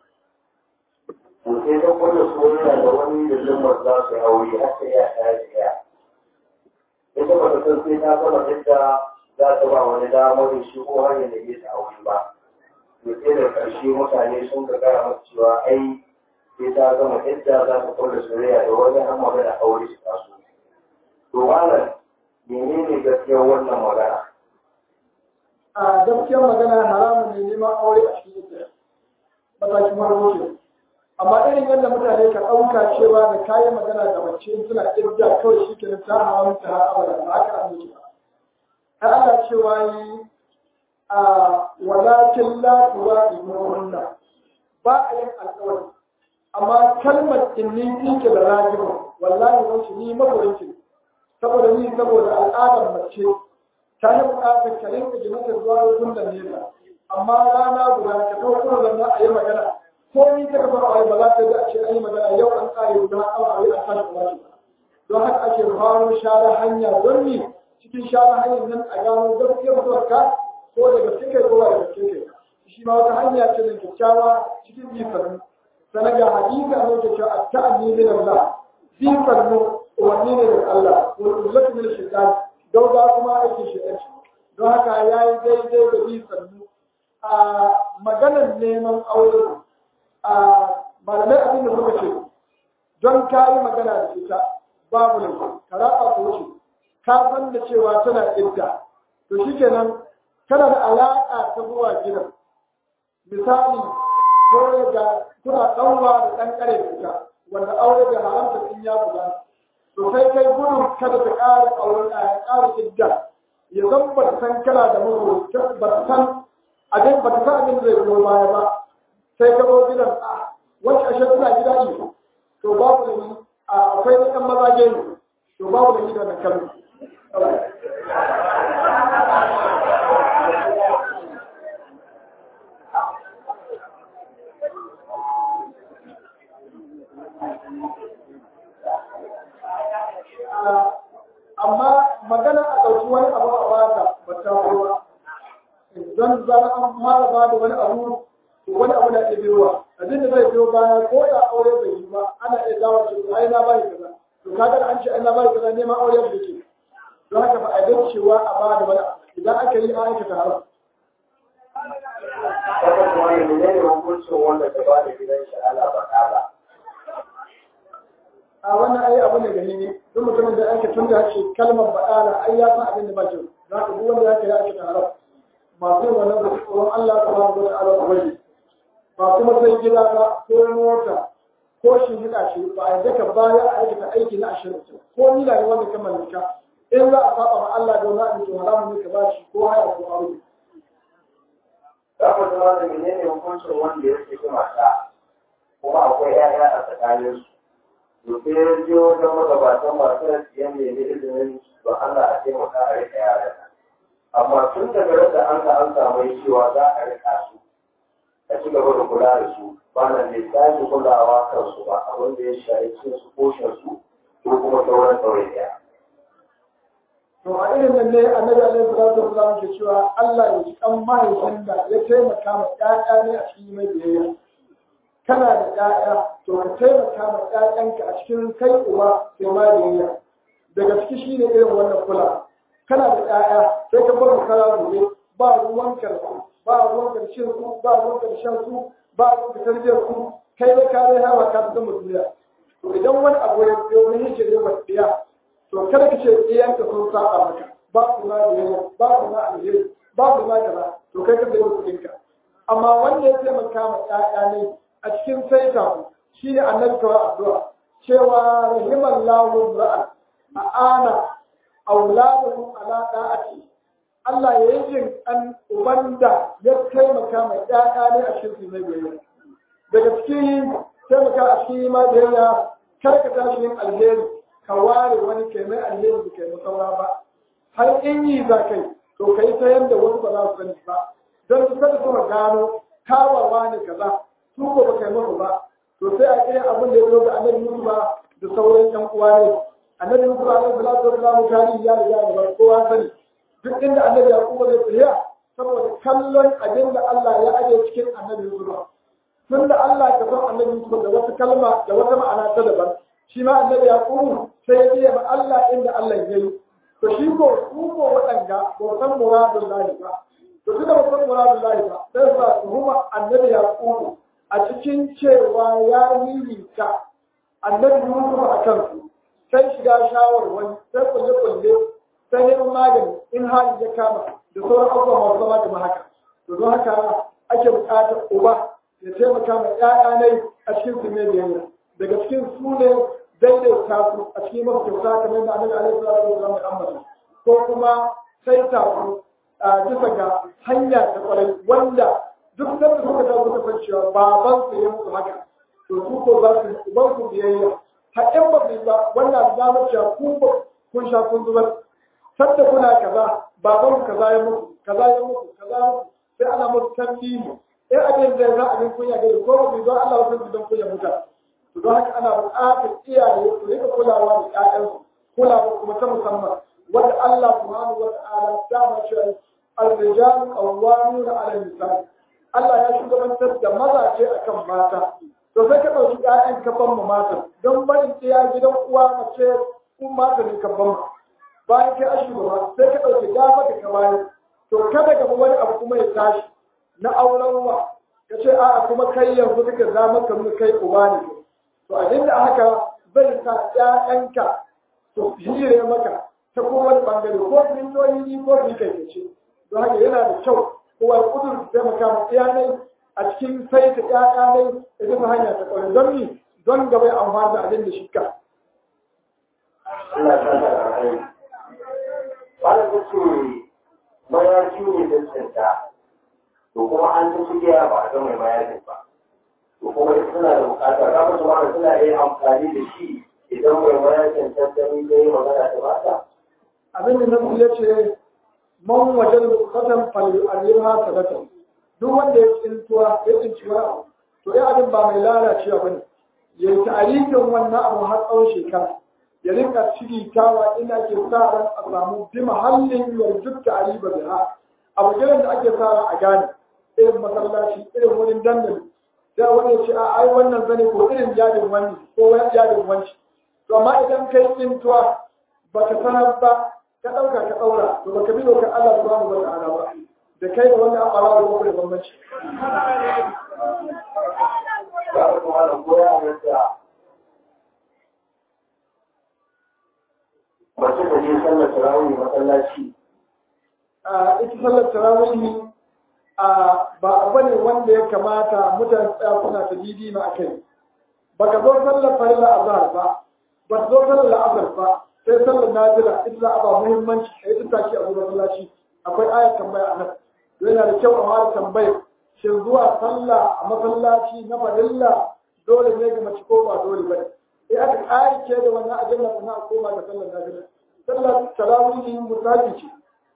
to sai ta kwallo soyayya da wani da zumar za su yi aure har sai ya ta yi ya ita ba ta san sai ta gama yadda za ta ba wani damar shi ko har yadda ya ta aure ba to sai da ƙarshe mutane sun ga gaya masa cewa ai sai ta gama yadda za ta kwallo soyayya da wani har magana aure su taso to malam menene gaskiyar wannan magana a gaskiyar magana haramun ne neman aure a cikin ita matakin marmoce amma irin yadda mutane ka ɗauka cewa da kayan magana da mace suna ƙirga kawai shi ke ta haramta har abada ba haka an yi ba har Allah cewa yi a walakin la tuwa imuhunna ba a yin alƙawari amma kalmar inni fike da rajibun wallahi wanci ni magoyanci saboda ni saboda al'adar mace ta yi buƙatar ka rinka jimata zuwa rukun da nesa amma rana guda ka kawo kuma zanna a yi magana ko ni ta kafa a ba za ta da a ce an yi magana yau an kare guda awa a yi a tashi kuma shi don haka ake faro share hanya don ni cikin share hanyar nan a gano gaskiyar mutuwarka ko da gaske kai ko da gaske kai shi ma wata hanya ce da kyakkyawa cikin bifar sanar ga hadisi a lokacin cewa a ta'anni min Allah bifar mu umarni ne daga Allah wani ullatu min shaitan gauga kuma aikin shaitan don haka ya yi daidai da bifar mu a maganar neman aure a malamai abin da suka ce don ka yi magana da ita babu ne ka raba ko ce ka san da cewa tana idda to shikenan kana da alaƙa ta zuwa gidan misali ko ga kuna ɗanwa da ɗan ƙare da ita wanda aure da haramta in ya buga to sai kai gudun kada ta ƙara aure a ƙara idda ya zan ba ta san kana da mutu ba ta san abin ba ta san abin zai biyo baya ba sai ka zo gidan a wacce ashe tana gida ne to babu da ni akwai na ɗan mazaje ne to babu da ni da na kalma amma magana a ɗauki wani abu a bata ba ta ba don zara an fara ba da wani abu to wani abu na iya biyowa abin da zai biyo baya ko da aure bai yi ba ana iya dawo shi ai na bai kaza to kaga an ce ai na bai kaza neman aure da yake don haka ba a ga cewa a ba da wani idan aka yi an aikata haram Haka kuma ne menene hukuncin wanda ta ba da gidan shi ana baɗala. a wannan ai abu ne gani ne duk mutumin da ake tun da ce kalmar baɗala ai ya san abin da ba kyau za ka duk wanda ya kai ake haram masu yin wannan da tsoron Allah ta ba da ta'ala ku bari ba kuma sai gida ba ko mota ko shi hida shi ba a daka baya a aikata aiki na ashirin ko ni da wanda ka mallaka in za a saba ma Allah da wani abin haramun ne ka ba shi ko haya ko aure Za ku zama da menene hukuncin wanda ya saki mata kuma akwai 'ya'ya a tsakaninsu. To sai ya je wajen magabatan masu ya nemi izinin ba Allah a taimaka a riƙa yaran. Amma tun daga yadda an ka an samu cewa za a riƙa su a ci gaba da kula da su ba na ne sake kulawa kansu ba abin da ya shafi cin su koshin su ko kuma sauran ɗauriya. to a irin nan ne annabi alaihi salatu wasallam ke cewa Allah ya ji kan mahaifin da ya taimaka ma ƴaƴa ne a cikin mai biyayya kana da ƴaƴa to ka taimaka ma ƴaƴanka a cikin kai uba sai ma biyayya daga ciki shine irin wannan kula kana da ƴaƴa sai ka bar kara gobe ba ruwan karsu ba ruwan karshen su ba ruwan karshen su ba ruwan ka tarbiyyar su kai da ka rai hawa ka zama duniya to idan wani abu ya biyo ne yake da wasiya to kada ka ce iyanka sun saba maka ba su ma biyayya ba su ma alheri ba su ma kaza to kai ka sai kuɗinka amma wanda ya taimaka ma ƴaƴa ne a cikin saita ku shine annabi kawai addu'a cewa rahimallahu ra'a a'ana auladahu ala da'ati Allah ya yi jin an uban da ya taimaka ma ƴaƴa ne a cikin mai biyayya daga cikin taimaka a cikin ma biyayya kar ka tashi yin alheri ka ware wani kai mai alheri da kai saura ba har in yi za kai to kai ta yanda wasu ba za su sani ba don su kada su gano kawawa ne kaza su ko ba kai musu ba to sai a kira abin da ya zo ga annabi Musa ba da sauran yan uwa ne annabi Musa alaihi salatu wasallam tarihi ya riga da kowa sani duk inda annabi Yakubu zai tsaya saboda kallon abin da Allah ya aje cikin annabi Musa tun da Allah ka san annabi Musa da wata kalma da wata ma'ana ta daban shi ma annabi Yakubu sai ya biya ma Allah inda Allah ya yi to shi ko su ko waɗanga ba san muradun lahi ba to tunda ba san muradun lahi ba sai sa tuhuma annabi Yakubu a cikin cewa ya ririta annabi Yusuf a kansu sai shiga shawarwari sai kulle kulle sai neman magani in hali ya kama da sauran abubuwa masu zama kamar haka to don haka ake buƙatar uba ya taimaka ma ƴaƴa ne a cikin su ne biyayya daga cikin su ne daidaita su a cikin mafi kyauta kamar da annabi alaihi salatu wasallam ya ambata ko kuma sai ta su a bisa ga hanya ta kwarai wanda duk da suka ta suka san cewa baban su ya musu haka to su ko za su uban su biyayya haƙƙin ba su ba wannan zamar cewa ku ba kun sha kun zubar sadda kuna kaza baban ku kaza ya muku kaza ya muku kaza ya muku sai ana musu tambayi in abin da za abin kunya gari ko ba su don Allah wasu don kunya mutane to don haka ana buƙatar iyaye su rika kulawa da ƴaƴansu kulawa kuma ta musamman wanda Allah subhanahu wa ta'ala ta mace al-rijal qawwamuna 'ala an-nisa Allah ya shugabantar da mazaje akan mata to sai ka ɗauki ƴaƴan ka ban mu mata don barin iya gidan uwa mace kun mata ne ka ban bayan kai a shugaba sai ka ɗauki dama da ka bayan to kada gaba wani abu kuma ya tashi na auren wa ka ce a'a kuma kai yanzu kake zama ka nuna kai uba ne to a inda haka zai sa ƴaƴanka to hire maka ta kowane bangare ko miliyoyi ko su kai ce don haka yana da kyau kowa ya kudur taimaka ma iyalai a cikin sai ta ƴaƴa ne ita ta hanya ta kwarai don ni don gaba ya amfani da abin da shi ka. Allah ta da rai. Wani ta ce mayafi ne da tsinta, to kuma an ta cikiya ba a ga mai mayafin ba. To kuma ita suna da bukata, za mu zama suna iya amfani da shi idan mai mayafin tattali ta yi magana ta bata. Abin da nasu ya ce man wajen bukatan falyu'arrimha sadatan duk wanda ya tsintuwa ya tsinci wani abu to ya abin ba mai lalacewa ba ne ya yi tarihin wannan abu har tsawon shekara ya rinka cigitawa ina ke sa ran a samu bi mahallin yarjut ta'ariba biha abu gidan da ake sa ran a gane irin masallaci irin wurin dandali sai wani ya ce a ai wannan zane ko irin yadin wani ko wani yadin wanci to amma idan kai tsintuwa baka sanar ba ka ɗauka ka ɗaura to baka bi dokar Allah subhanahu wa ta'ala ba da kai da wanda an ɓara da da bambanci. Za mu kuma da koya yadda mace da je sallar tarawih masallaci. A ita sallar tarawih a ba abu ne wanda ya kamata mutane tsaya suna ta didi ma a kai. Baka zo sallar farilla azhar ba, ba ka zo sallar la'azar ba, sai sallar nafila ita za a ba muhimmanci a yi tattaki a zuwa masallaci akwai ayat tambaya a nan yana da kyau a fara tambayar shin zuwa sallah a masallaci na farilla dole ne ga mace ko ba dole ba ne aka ƙarike da wannan ajalla kuma a koma ga sallar nafila sallar tarawih mutaji ce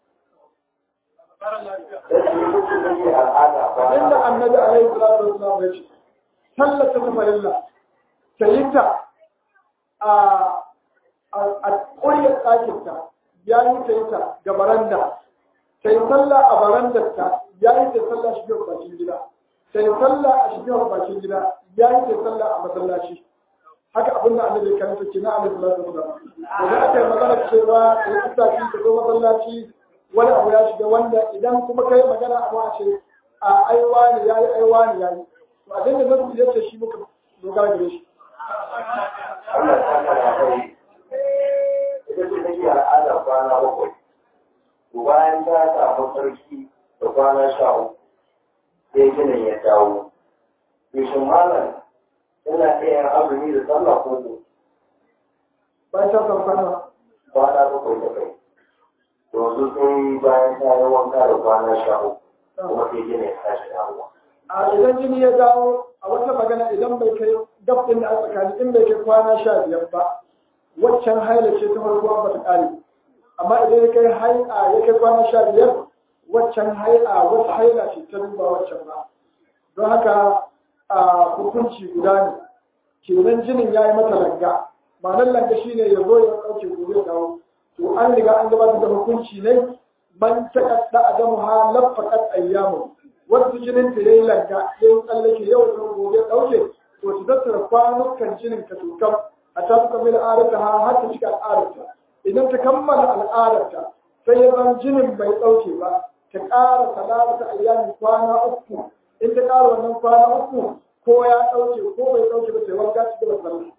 inda annabi alaihi salatu wasallam ya ce sallar ta farilla ta yi ta a a ƙuryar ɗakinta ya yi ta yi ta ga baranda ta yi sallah a barandarta ya yi ta sallah shi bakin gida ta yi sallah a shi bakin gida ya yi ta sallah a masallaci haka abin da annabi kan take na alaihi salatu wasallam to da aka yi magana cewa ta yi tsaki ta zo masallaci wani abu ya shiga wanda idan kuma kai magana a ma ce a aiwa ne yayi aiwa ne yayi to abin da nasu ya ce shi muka dogara gare shi Allah ta kara kai. Ita ce take al'adar kwana bakwai. bayan ta samu sarki da kwana sha uku sai ginin ya dawo. Yushin malam ina iya yin azumi da sallah ko ko bayan ta samu kwana kwana bakwai da kai. Yanzu sai bayan ta yi wanka da kwana sha uku kuma sai ginin ya tashi dawowa. a idan jini ya dawo a wata magana idan bai kai gab din da a tsakani in bai kai kwana sha biyar ba waccan haila ce ta farko ba ta kare amma idan ya kai haila ya kai kwana sha biyar waccan haila wata haila ce ta duba waccan ba don haka a hukunci guda ne kenan jinin ya yi mata langa ma'anar langa shine ya zo ya ɗauke gobe ya dawo to an riga an gabatar da hukunci ne man taƙaɗa adamu ha laffaqat ayyamu wasu jinin ta yayi langa yayin tsallake yau da gobe ɗauke to su tattara kwanukan jinin ka tukam a ta fuka mil arata ha har ta cika al'adarta idan ta kammala al'adarta sai ya zama jinin bai ɗauke ba ta ƙara talata ayyami kwana uku in ta ƙara wannan kwana uku ko ya ɗauke ko bai ɗauke ba sai wanka ci gaba sallah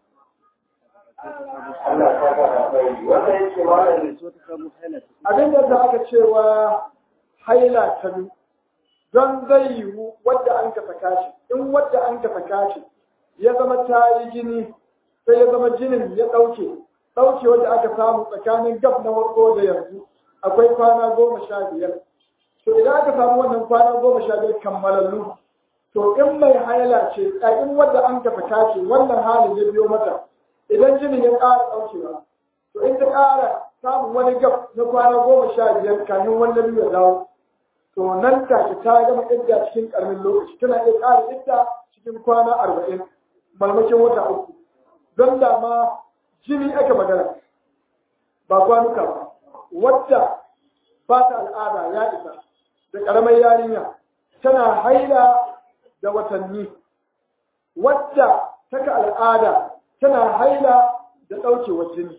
Allah ta kara kai. Wanda yake malam abin da ta aka cewa haila ta biyu don zai yiwu wadda an ka saka shi in wadda an ka saka shi ya zama ta yi jini sai ya zama jinin ya ɗauke ɗauke wadda aka samu tsakanin gab na farko da yanzu akwai kwana goma sha biyar to idan aka samu wannan kwana goma sha biyar kammalallu to in mai haila ce a in wadda an ka saka shi wannan halin ya biyo mata idan jinin ya ƙara ɗaukewa to in ta ƙara samun wani gab na kwana goma sha biyar kafin wani biyu ya dawo to nan take ta gama idda cikin karamin lokaci tana iya ƙara idda cikin kwana arba'in malmakin wata uku don da ma jini aka magana ba kwanuka ba wadda ba ta al'ada ya isa da ƙaramar yarinya tana haila da watanni wadda taka al'ada tana haila da ɗaukewar jini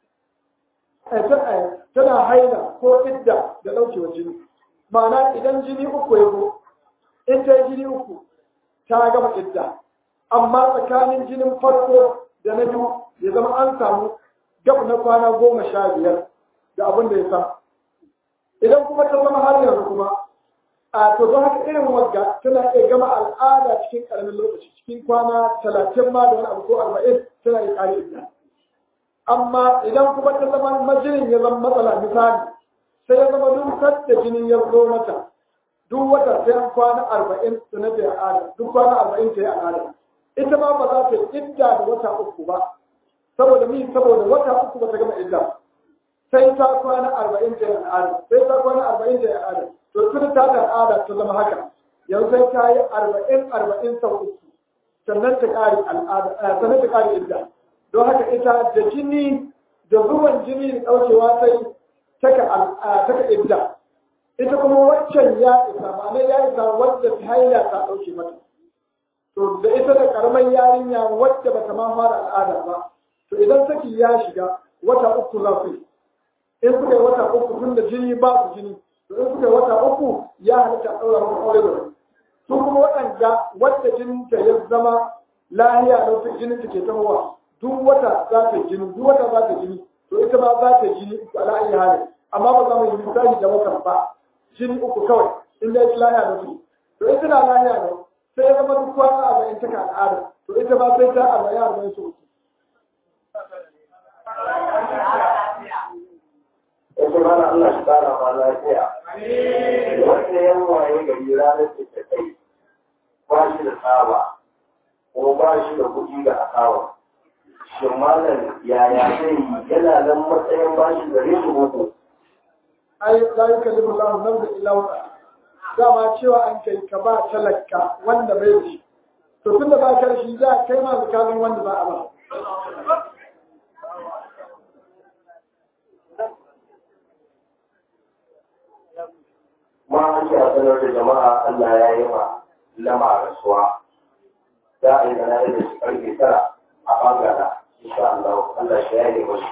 tana haila ko idda da ɗaukewar jini ma'ana idan jini uku ya zo in ta yi jini uku ta gama idda amma tsakanin jinin farko da na biyu ya zama an samu gab na kwana goma sha biyar da abin da ya sa idan kuma ta zama har yanzu kuma a to don haka irin wagga tana iya gama al'ada cikin ƙaramin lokaci cikin kwana talatin ma da wani abu ko arba'in tana iya ƙari idda amma idan kuma ta zama majinin ya zama matsala misali sai ya zama duk da jinin ya zo mata duk wata sai an kwana arba'in da na ta al'ada duk kwana arba'in ta yi al'ada ita ma ba za ta yi idda da wata uku ba saboda mi saboda wata uku ba ta gama idda sai ta kwana arba'in ta yi al'ada sai ta kwana arba'in ta yi al'ada to tun ta da al'ada ta zama haka yanzu sai ta yi arba'in arba'in sau uku sannan ta ƙari al'ada sannan ta ƙari idda don haka ita da jini da zuwan jini da ɗaukewa sai taka idda ita kuma waccan ya isa ma'ana ya isa wadda ta haila ta ɗauke mata to da ita da karamar yarinya wadda bata ma fara al'ada ba to idan saki ya shiga wata uku za su yi in suka yi wata uku tun da jini ba su jini to in suka yi wata uku ya halitta ɗaura musu aure da su kuma waɗanda wadda jininta ya zama lahiya da wasu jinin ta ke tahowa duk wata za ta jini duk wata za ta jini to ita ma za ta jini uku ala ayi hali amma ba za mu yi misali da watan ba jini uku kawai in dai lahiya da su to ita na lahiya da sai ya zama duk kwana arba'in ta ka al'ada to ita ma sai ta arba'in arba'in su uku. Yake mana Allah shi kara ma lafiya. Wanda yan waye gari ranar da ta kai ba shi da tsaba ko ba shi da kuɗi ga akawa. Shin malam yaya zai yi yana nan matsayin ba shi da rishi boko. ai la yukallifu Allahu nafsan illa wusa dama cewa an kai ka ba talaka wanda bai da shi to tunda ba ka da shi za kai ma zakarin wanda za a ba Ma an ce a sanar da jama'a Allah ya yi ma lama rasuwa. Za a yi da na da shi karfe tara a bangara. Insha Allah Allah shi ya yi mashi.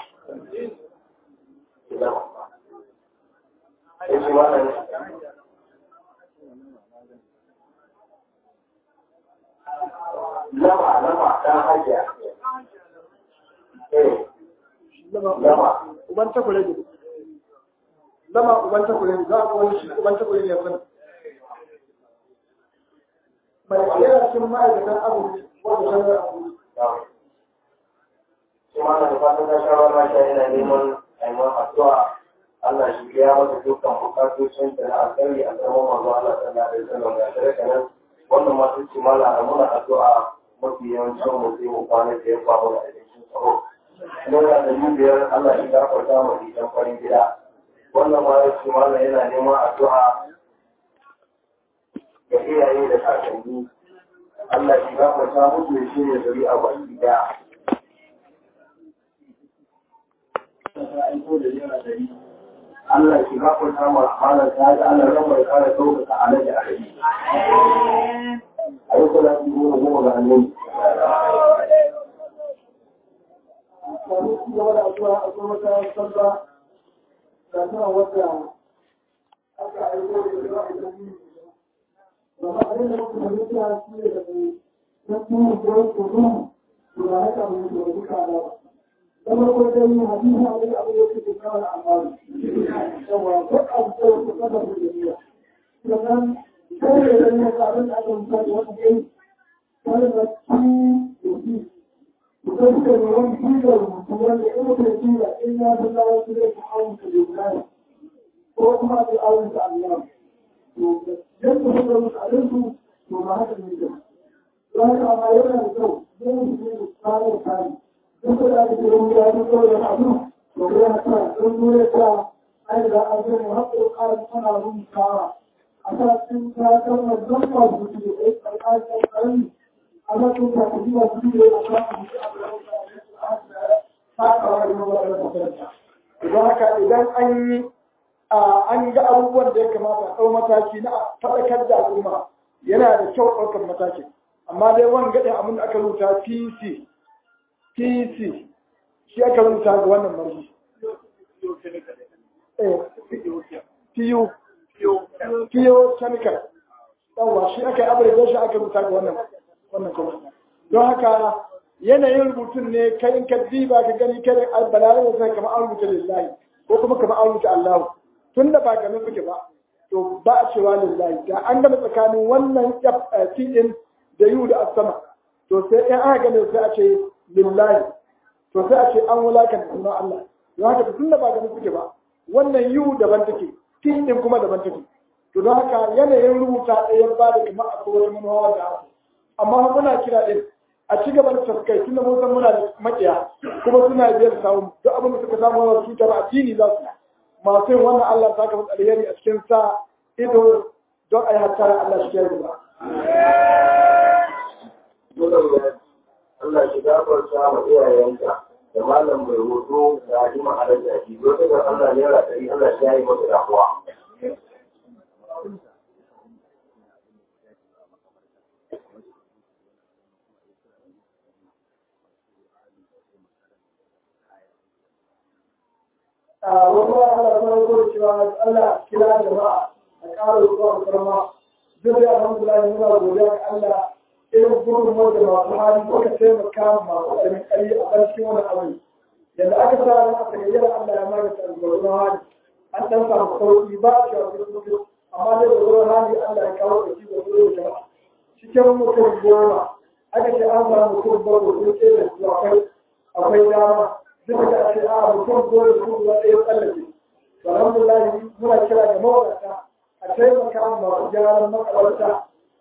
Yake malam lama lama dan hajiya. Eh, lama. uban takure ne zama uban takure ne za a wani shi uban takure ne ya sani mai kera cikin ma'aikatan abu wanda shanar abu Kuma na da fatan na shawar masha yana neman aiman addu'a Allah shi ya masa dukkan bukatocin da na alkhairi a zaman manzo Allah sallallahu alaihi wasallam ga shirka nan wannan ma sun ce mala a muna addu'a mafi yawancin mu sai mu kwana da ya faru da abincin tsaro. Naira da biyar Allah shi gafarta mu idan farin gida. Wannan ma ya ce mala yana neman addu'a ga iyaye da kakanni. Allah shi gafarta musu ya shirya zuri'a baki daya. Allah shi gafarta ma halar ta ji Allah ran mai kare ɗaukaka a nan da a rai. A yi kula su goma goma ga annabi. wani ci gaba da addu'a a kuma wata sallah da tana wata aka aiko da yawa a cikin Gama abin da muka fahimta shi ne da mai na tuni da wasu kudu da haka mai da duka da Kamar ko dai hadisi a wani abu da ke kawo al'amari. Yawa ko abu da wasu kada su da niyya. Sannan sai da yana da abin da aka misali wani dai wani da ci da shi idan ka ne wani jigar mutum wanda in mutum jiga in ya fi zawo su zai fi awon ka lillahi ko kuma fi awon ka Allah to yadda suka musu alinsu to ba haka ne da don haka amma yana da kyau zai yi ne tsarin tsari duk da ake jirin ya fi kawai da abu to ya sa don nuna ta an da an zai mu haƙo ƙarin ana rubutawa a sa cikin kayan wannan masu su ne a kayan karni a na tun ka ji masu ne a sa su ne a da takawa da mawaɗar makaranta. Idan haka idan an yi an ga abubuwan da ya kamata a ɗau mataki na faɗakar da al'umma yana da kyau ɗaukar mataki. Amma dai wani gaɗin abin da aka rubuta PC, PC shi aka rubuta ga wannan marji. PU, PU chemical. Yawwa shi aka yi abu shi aka rubuta ga wannan wannan kuma. Don haka yanayin rubutun ne kai in ka diba ka gani kai albalare da sai kamar an rubuta lillahi ko kuma kamar an rubuta Allah tun da ba ganin suke ba to ba a cewa lillahi da an gama tsakanin wannan din da yu da asama to sai in aka gane sai a ce lillahi to sai a ce an wulakanta sunan Allah don haka tun da ba ganin suke ba wannan yu daban take tin din kuma daban take to don haka yanayin rubuta ɗaya ba da kamar akwai wani manuwa da amma muna kira din a ci gaba da tafkai tunda mun san muna da makiya kuma suna biyar samu duk abin da suka samu wa cutar addini za su masu yin wannan Allah ta kafa alheri a cikin sa ido don a yi hattara Allah shi ya ba. Allah shi gafarta ma iyayenka da malam mai hoto da hajjima a rage shi don daga Allah ne ra ɗari Allah shi ya yi masa damuwa. wani ba Allah kuma ya kore cewa Allah kira jama'a a ƙara zuwa karma duk da alhamdulillah muna godiya ga Allah irin gudunmuwar da masu hali suka taimaka masu ƙarfin ƙari a ƙarshen wani abu yadda aka sa ran aka gayyara Allah ya magance albarkatun hali an ɗan samu sauƙi ba a cewa kuɗi amma dai da zuwa hali Allah ya kawo da shi da zuwa jama'a cikin mutum goma aka ce an samu mutum bakwai sun ce da su akwai akwai dama duk da ake a mutum dole su ruwa ɗaya tsallake to alhamdulillah muna kira ga mawadata a taimaka masu gyaran makabarta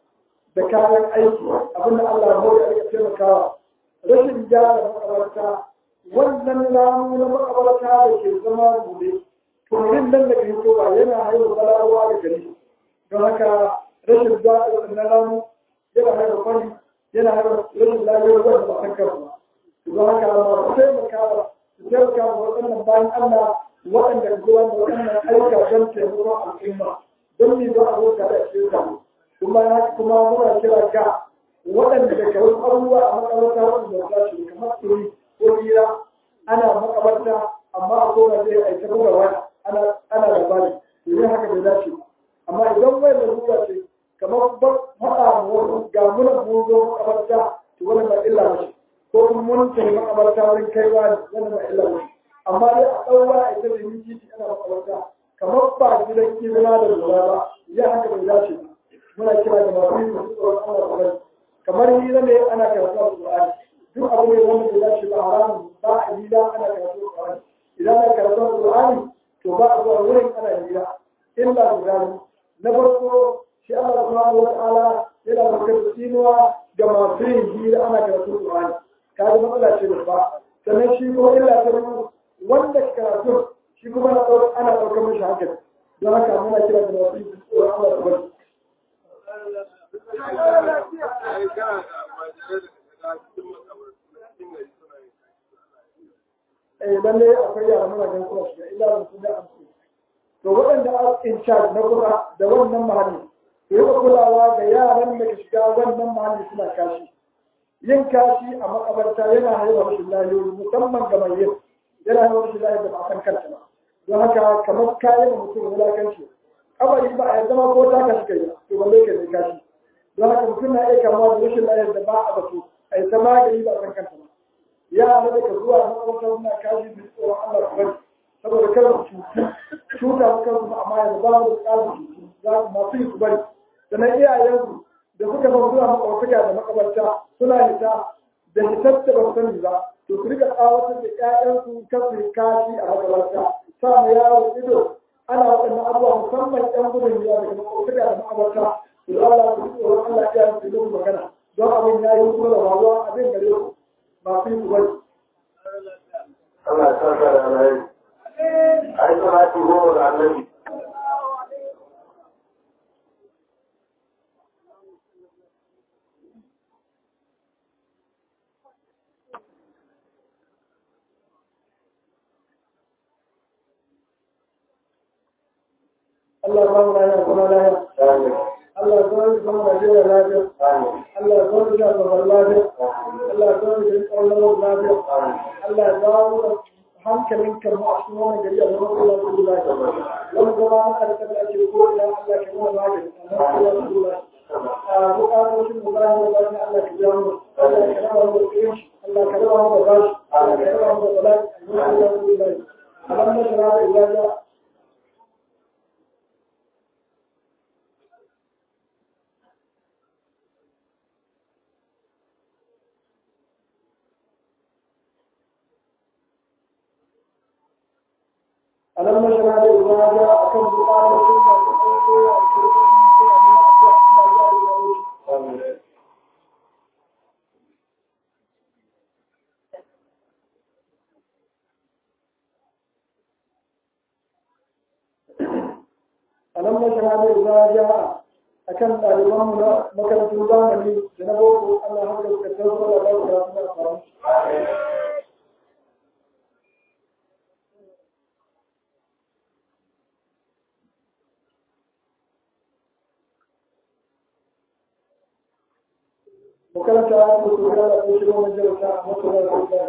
da kayan aiki abinda Allah ya hori a rika taimakawa rashin gyara makabarta wannan ramu na makabarta da ke zama bude turin nan da ke ba yana haifar balarawa da gari don haka rashin gyara wannan ramu yana haifar kwani yana haifar rashin lafiyar wanda ba san kansu don haka masu taimakawa su taimaka wa waɗannan bayan Allah waɗanda zuwa da waɗannan aika don taimakon al'umma don ne don abota da shi kuma kuma muna kira ga waɗanda da kawai abubuwa a makabarta wanda za su kamar turi ko hira ana makabarta amma a kowa zai a ta buga waya ana ana labari domin haka bai dace amma idan wai da ruwa ce kamar faɗa wasu ga muna mun zo makabarta to wannan ba illa ba ko kuma mun tafi makabarta wurin kaiwa ne wannan ba illa ba amma dai a ɗaura a ita da yin titi ana makabarta kamar ba gidan kibina da lura ba ya haka bai dace ba muna kira da masu yin masu tsoron Allah da rai kamar hira ne ana karatu a Qur'ani duk abu ne wanda bai dace ba haramun ba a hira ana karatu a Qur'ani idan ana karatu a Qur'ani to ba a zuwa wurin ana hira illa da gani na farko shi Allah subhanahu wata'ala yana bakar tsinuwa ga masu yin hira ana karatu a Qur'ani kaga matsala ce babba sannan shi ko illa ta wanda karatu shi kuma ana ɗaukar mashi hankali don haka muna kira da masu yin tsoron Allah da rai eh lalle akwai yara muna ganin suna shiga illa ban su da amsu to waɗanda a in charge na kusa da wannan mahalli to yi kulawa ga yaran da ke shiga wannan mahalli suna kashi yin kashi a makabarta yana haihuwa rashin lahiyoyi musamman ga mai yin yana haihuwa rashin lahiyoyi da ba a san kanta ba don haka kamar kayan mutum wulakanci kabari ba a zama ko ta kashi kai to balle ka ne kashi don haka mutum na iya kamuwa da rashin lafiyar da ba a batu a yi ta magani ba a kan kanta ba ya hana daga zuwa makarantar suna kashi da tsoron Allah su bari saboda kar su cutu cuta su kansu amma yanzu ba mu da tsarin cutu za su masu yi su bari sannan iyayensu da suka ba zuwa makawartaka da makabarta suna hita da hitar da ba sani ba to su rika tsawatar da ƴaƴansu kan su kashi a makabarta sa ma yaro ido ana waɗannan abubuwa musamman ƴan gudun yawa daga makawartaka da makabarta to Allah su tsoron Allah ya yi su magana don abin ya yi kuma da wawa abin gare ku ba su yi ku bari. Allah ya sa ka da alayi. Ai salati goma ga annabi. Allah ya ba mu lafiya kuma lafiya Allah ya zama zama Najeriya lafiya Allah ya zama da zaman lafiya Allah ya zama da ƙaunar lafiya Allah ya zama da hankalin karmu a cikin wannan gari a zama Allah su lafiya wani zama na harkar da ake ko ina Allah ka nuna magani a zama Allah su lafiya a bukatocin mu bayan da bayan Allah ka biya mu Allah ka raba mu da kirin Allah ka raba mu da bashi Allah ka raba mu da bala'i a zama Allah su lafiya alam na shara da ibada alam na shara da ibada akan bukatocin masu aiko a cikin ko a nuna Allah ya yi wa alam na shahada idza jaa akan ɗaliban mu na makarantun zamani da na boko Allah haka suka tsaro da ba su da faru makaranta ko su ga da shi wannan jarata a makaranta da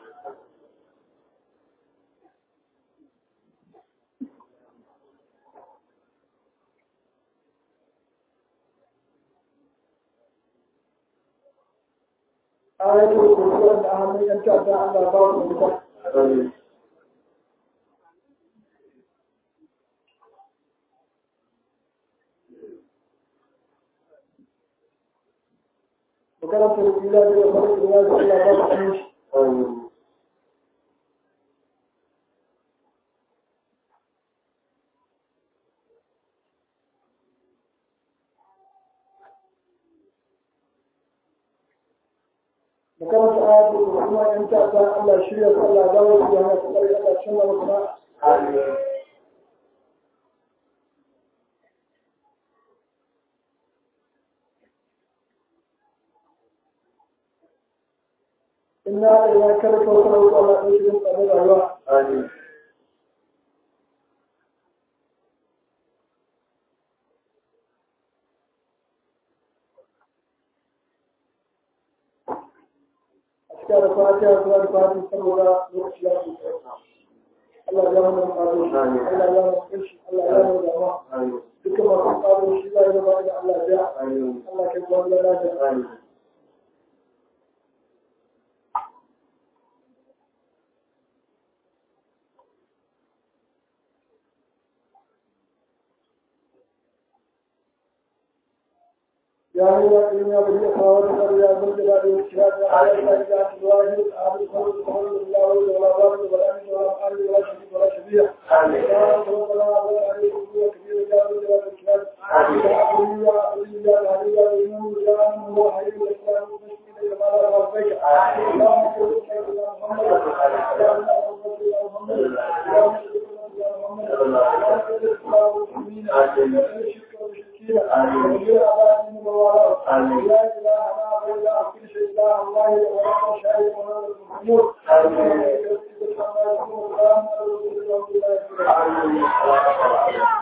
ayatul kursi da hannun yan ta'adda Allah ba su fita makarantar ila da farko da Allah ba su aminci makaranta ayatul kursi kuma yan ta'adda Allah shirya su Allah dawo su da hana su ƙarfi Allah cin wa kuma inna ila karfa wa sallu ala sayyidina tsare rayuwa a cikin da fatiha zuwa da fatiha saboda lokaci ya fi Allah ya mana fado Allah ya mana kashi Allah ya mana dama duka masu fado shi za ya zama da Allah ya Allah ke gwamna lafiya يا أيها الذين آمنوا خواتم يا ذا الجلال والإكرام يا أيها الذين الواحد الأحد الصمد الصمد الله ولا ضال ولا أمن ولا قال ولا شريك ولا شبيه يا رب العالمين ولا عليكم كبير يا ذا الجلال والإكرام يا علي يا علي يا علي يا إمام يا أمن هو حي الإسلام المسلمين يا مالا ربك اللهم صل على محمد يا محمد يا محمد يا محمد يا محمد يا محمد الإسلام والمسلمين يا الشرك والمشركين وغير أبائهم ووالاه لا إله إلا أنت شيء الله الله ورب شاهد ونور المحمود آمين